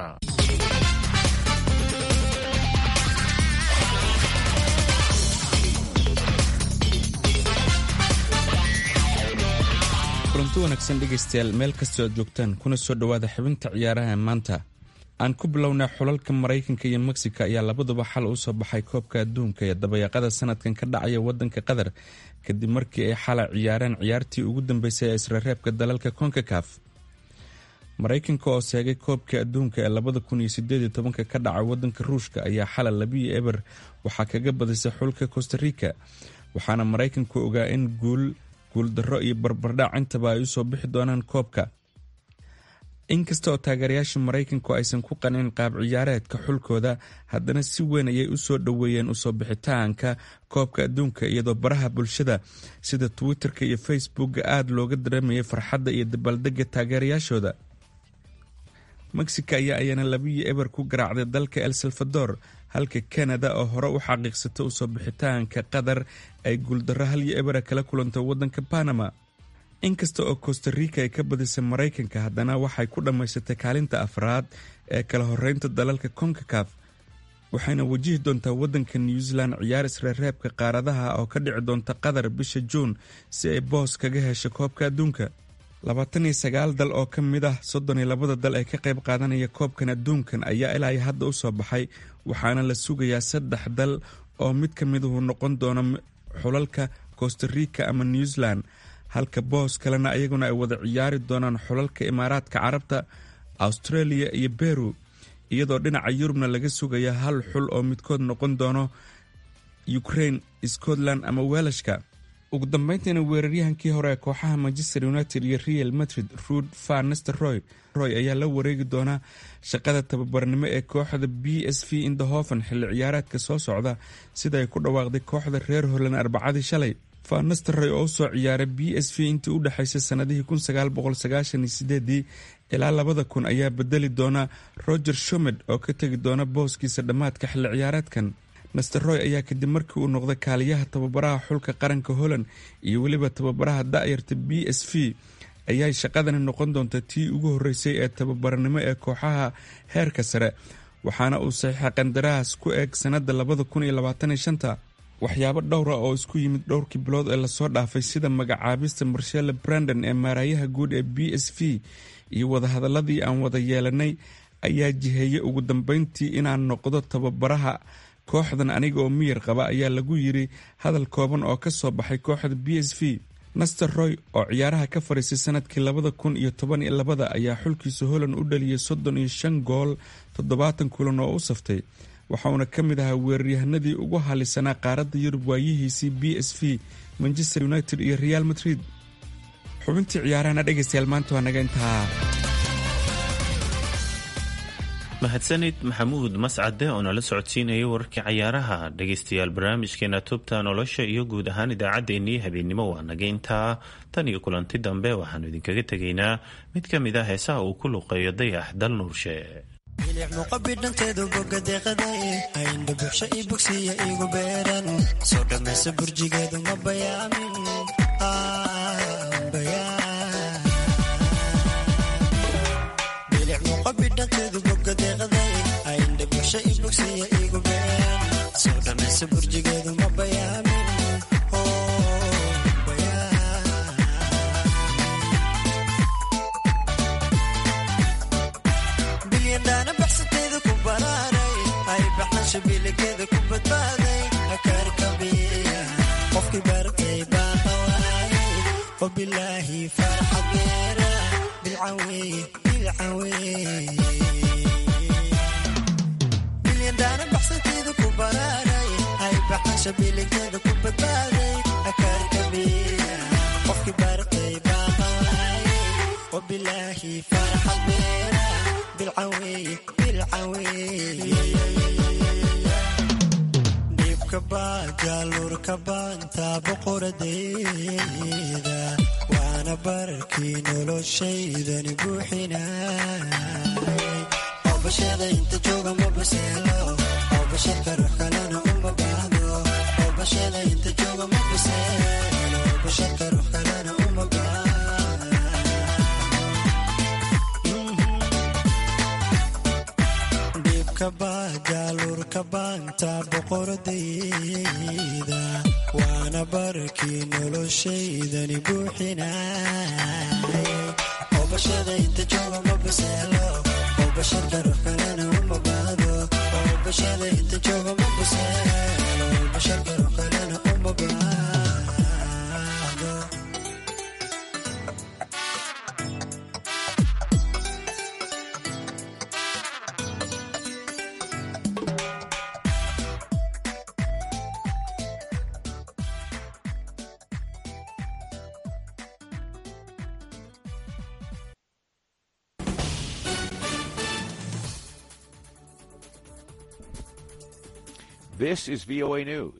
kulanti wanaagsan dhegaystayaal meel kastoo aad joogtaan kuna soo dhowaada xibinta ciyaaraha maanta aan ku bilownaa xulalka maraykanka iyo mexico ayaa labaduba xal u soo baxay koobka adduunka ee dabayaaqada sanadkan ka dhacaya wadanka qatar kadib markii ay xala ciyaareen ciyaartii ugu dambeysay ee israreebka dalalka konkakaf maraykanka oo seegay koobka adduunka ee labada kun iyo sideed tobanka ka dhaca wadanka ruushka ayaa xala labiyo eber waxaa kaga badisay xulka costa rica waxaana maraykanku ogaa in guul guuldarro iyo barbardhac intaba ay usoo bixi doonaan koobka inkasta oo taageerayaasha maraykanku aysan ku qanin qaab ciyaareedka xulkooda haddana si weyn ayay usoo dhoweeyeen usoo bixitaanka koobka adduunka iyadoo baraha bulshada sida twitter-ka iyo facebookga aada looga dareemayay farxadda iyo dabaaldega taageerayaashooda mexico ayaa ayana labiyo eber ku garaacday dalka el salvador halka canada oo hore u xaqiiqsata usoo bixitaanka qatar ay guuldarro hal iyo ebera kala kulantay waddanka panama inkasta oo costarica ay ka badisay maraykanka haddana waxay ku dhammaysatay kaalinta afraad ee kala horeynta dalalka concacaf waxayna wajihi doontaa waddanka new zealand ciyaar isreerreebka qaaradaha oo ka dhici doonta qatar bisha juun si ay boos kaga hesho koobka adduunka labaatan iyo sagaal dal oo ka mid ah soddon iyo labada dal ee ka qayb qaadanaya koobkan adduunkan ayaa ilaa iyo hadda usoo baxay waxaana la sugayaa saddex dal oo mid ka miduhu noqon doono xulalka costarica ama new zealand halka boos kalena ayaguna ay wada ciyaari doonaan xulalka imaaraadka carabta australia iyo beru iyadoo dhinaca yurubna laga sugaya hal xul oo midkood noqon doono ukraine scotland ama welashka ugu dambeyntiina weeraryahankii hore ee kooxaha manchester united iyo real madrid ruud van nisteroy roy ayaa la wareegi doonaa shaqada tababarnimo ee kooxda b s v indahoven xilli ciyaareedka soo socda sida ay ku dhawaaqday kooxda reer holland arbacadii shalay van nisteroy oo usoo ciyaaray b s v intii u dhexaysay sanadihii ilaa labada kun ayaa bedeli doona roger shomed oo ka tegi doona booskiisa dhammaadka xilli ciyaareedkan nasteroy ayaa kadib markii uu noqday kaaliyaha tababaraha xulka qaranka holland iyo weliba tababaraha da'yarta b s v ayay shaqadani noqon doonta tii ugu horreysay ee tababarnimo ee kooxaha heerka sare waxaana uu saxiixa qandaraas ku eeg sannadda labada kun iyo labaataniyo shanta waxyaabo dhowra oo isku yimid dhowrkii bilood ee lasoo dhaafay sida magacaabista marshelle brandon ee maaraayaha guud ee b s v iyo wadahadaladii aan wada yeelanay ayaa jiheeyey ugu dambeyntii inaan noqdo tababaraha kooxdan aniga oo miyir qaba ayaa lagu yiri hadal kooban oo ka soo baxay kooxda b s v naster roy oo ciyaaraha ka fadhiisay sanadkii labada kun iyo toban iyo labada ayaa xulkiisa holland u dhaliyay soddon iyo shan gool toddobaatan kulan oo u saftay waxauna ka mid ahaa weeraryahanadii ugu halisanaa qaaradda yurub waayihiisii b s v manchester united iyo real madrid xubintii ciyaarahana dhegaystayaal maanta waa naga intaa mahadsanid maxamuud mascade oo nala socodsiinaya wararkii cayaaraha dhegaystayaal barnaamijkeena tubta nolosha iyo guud ahaan idaacaddeenii habeennimo waa naga intaa tan iyo kulanti dambe waxaanu idinkaga tegaynaa mid ka mid ah heesaha uu ku luqeeyo dayax dal nuurshe muqabidhanteedu bogadeeqaday ayndha buuxsho ii bogsiya igu beeran soo dhammaysa burjigeedu ma bayaamin bilic muqabidhanteedu bogadeeqaday ayndha buuxsho ii bogsiya igu beeran soo dhammaysa burjigeedu ma bayaamin bilyandhaana baxsateeda ku baraaray ay baxnasha biligeeda ku badbaaday akarkabiya qofkii bartay baa qawaayay wabilaahi farxad beera bilcaweeye bilcaweeye bilyandhaana baxsateeda ku baraaray ay baxnasha biligeeda ku badbaaday akarkabiya qofkii bartay baa qawaayay wabilaahi farxad beera dhibka baajaaluurka baanta boqoradeeda waana bararkii noloshaydani buuxinay oo bashada inta jooga ma baseelo oo basharka ruux kalena uma baahdo oo bashada inta jooga ma baseelo oo basharka ruux kalena uma baahdo jaaluurka baanta boqoradayda waana bararkii noloshaydani buuxinay oo bashada inta jooga ma baseelo oo basharka ruux kalena uma baahdo oo bashada inta jooga ma baseelo oo basharka ruux kalena uma baahdo This is VOA News.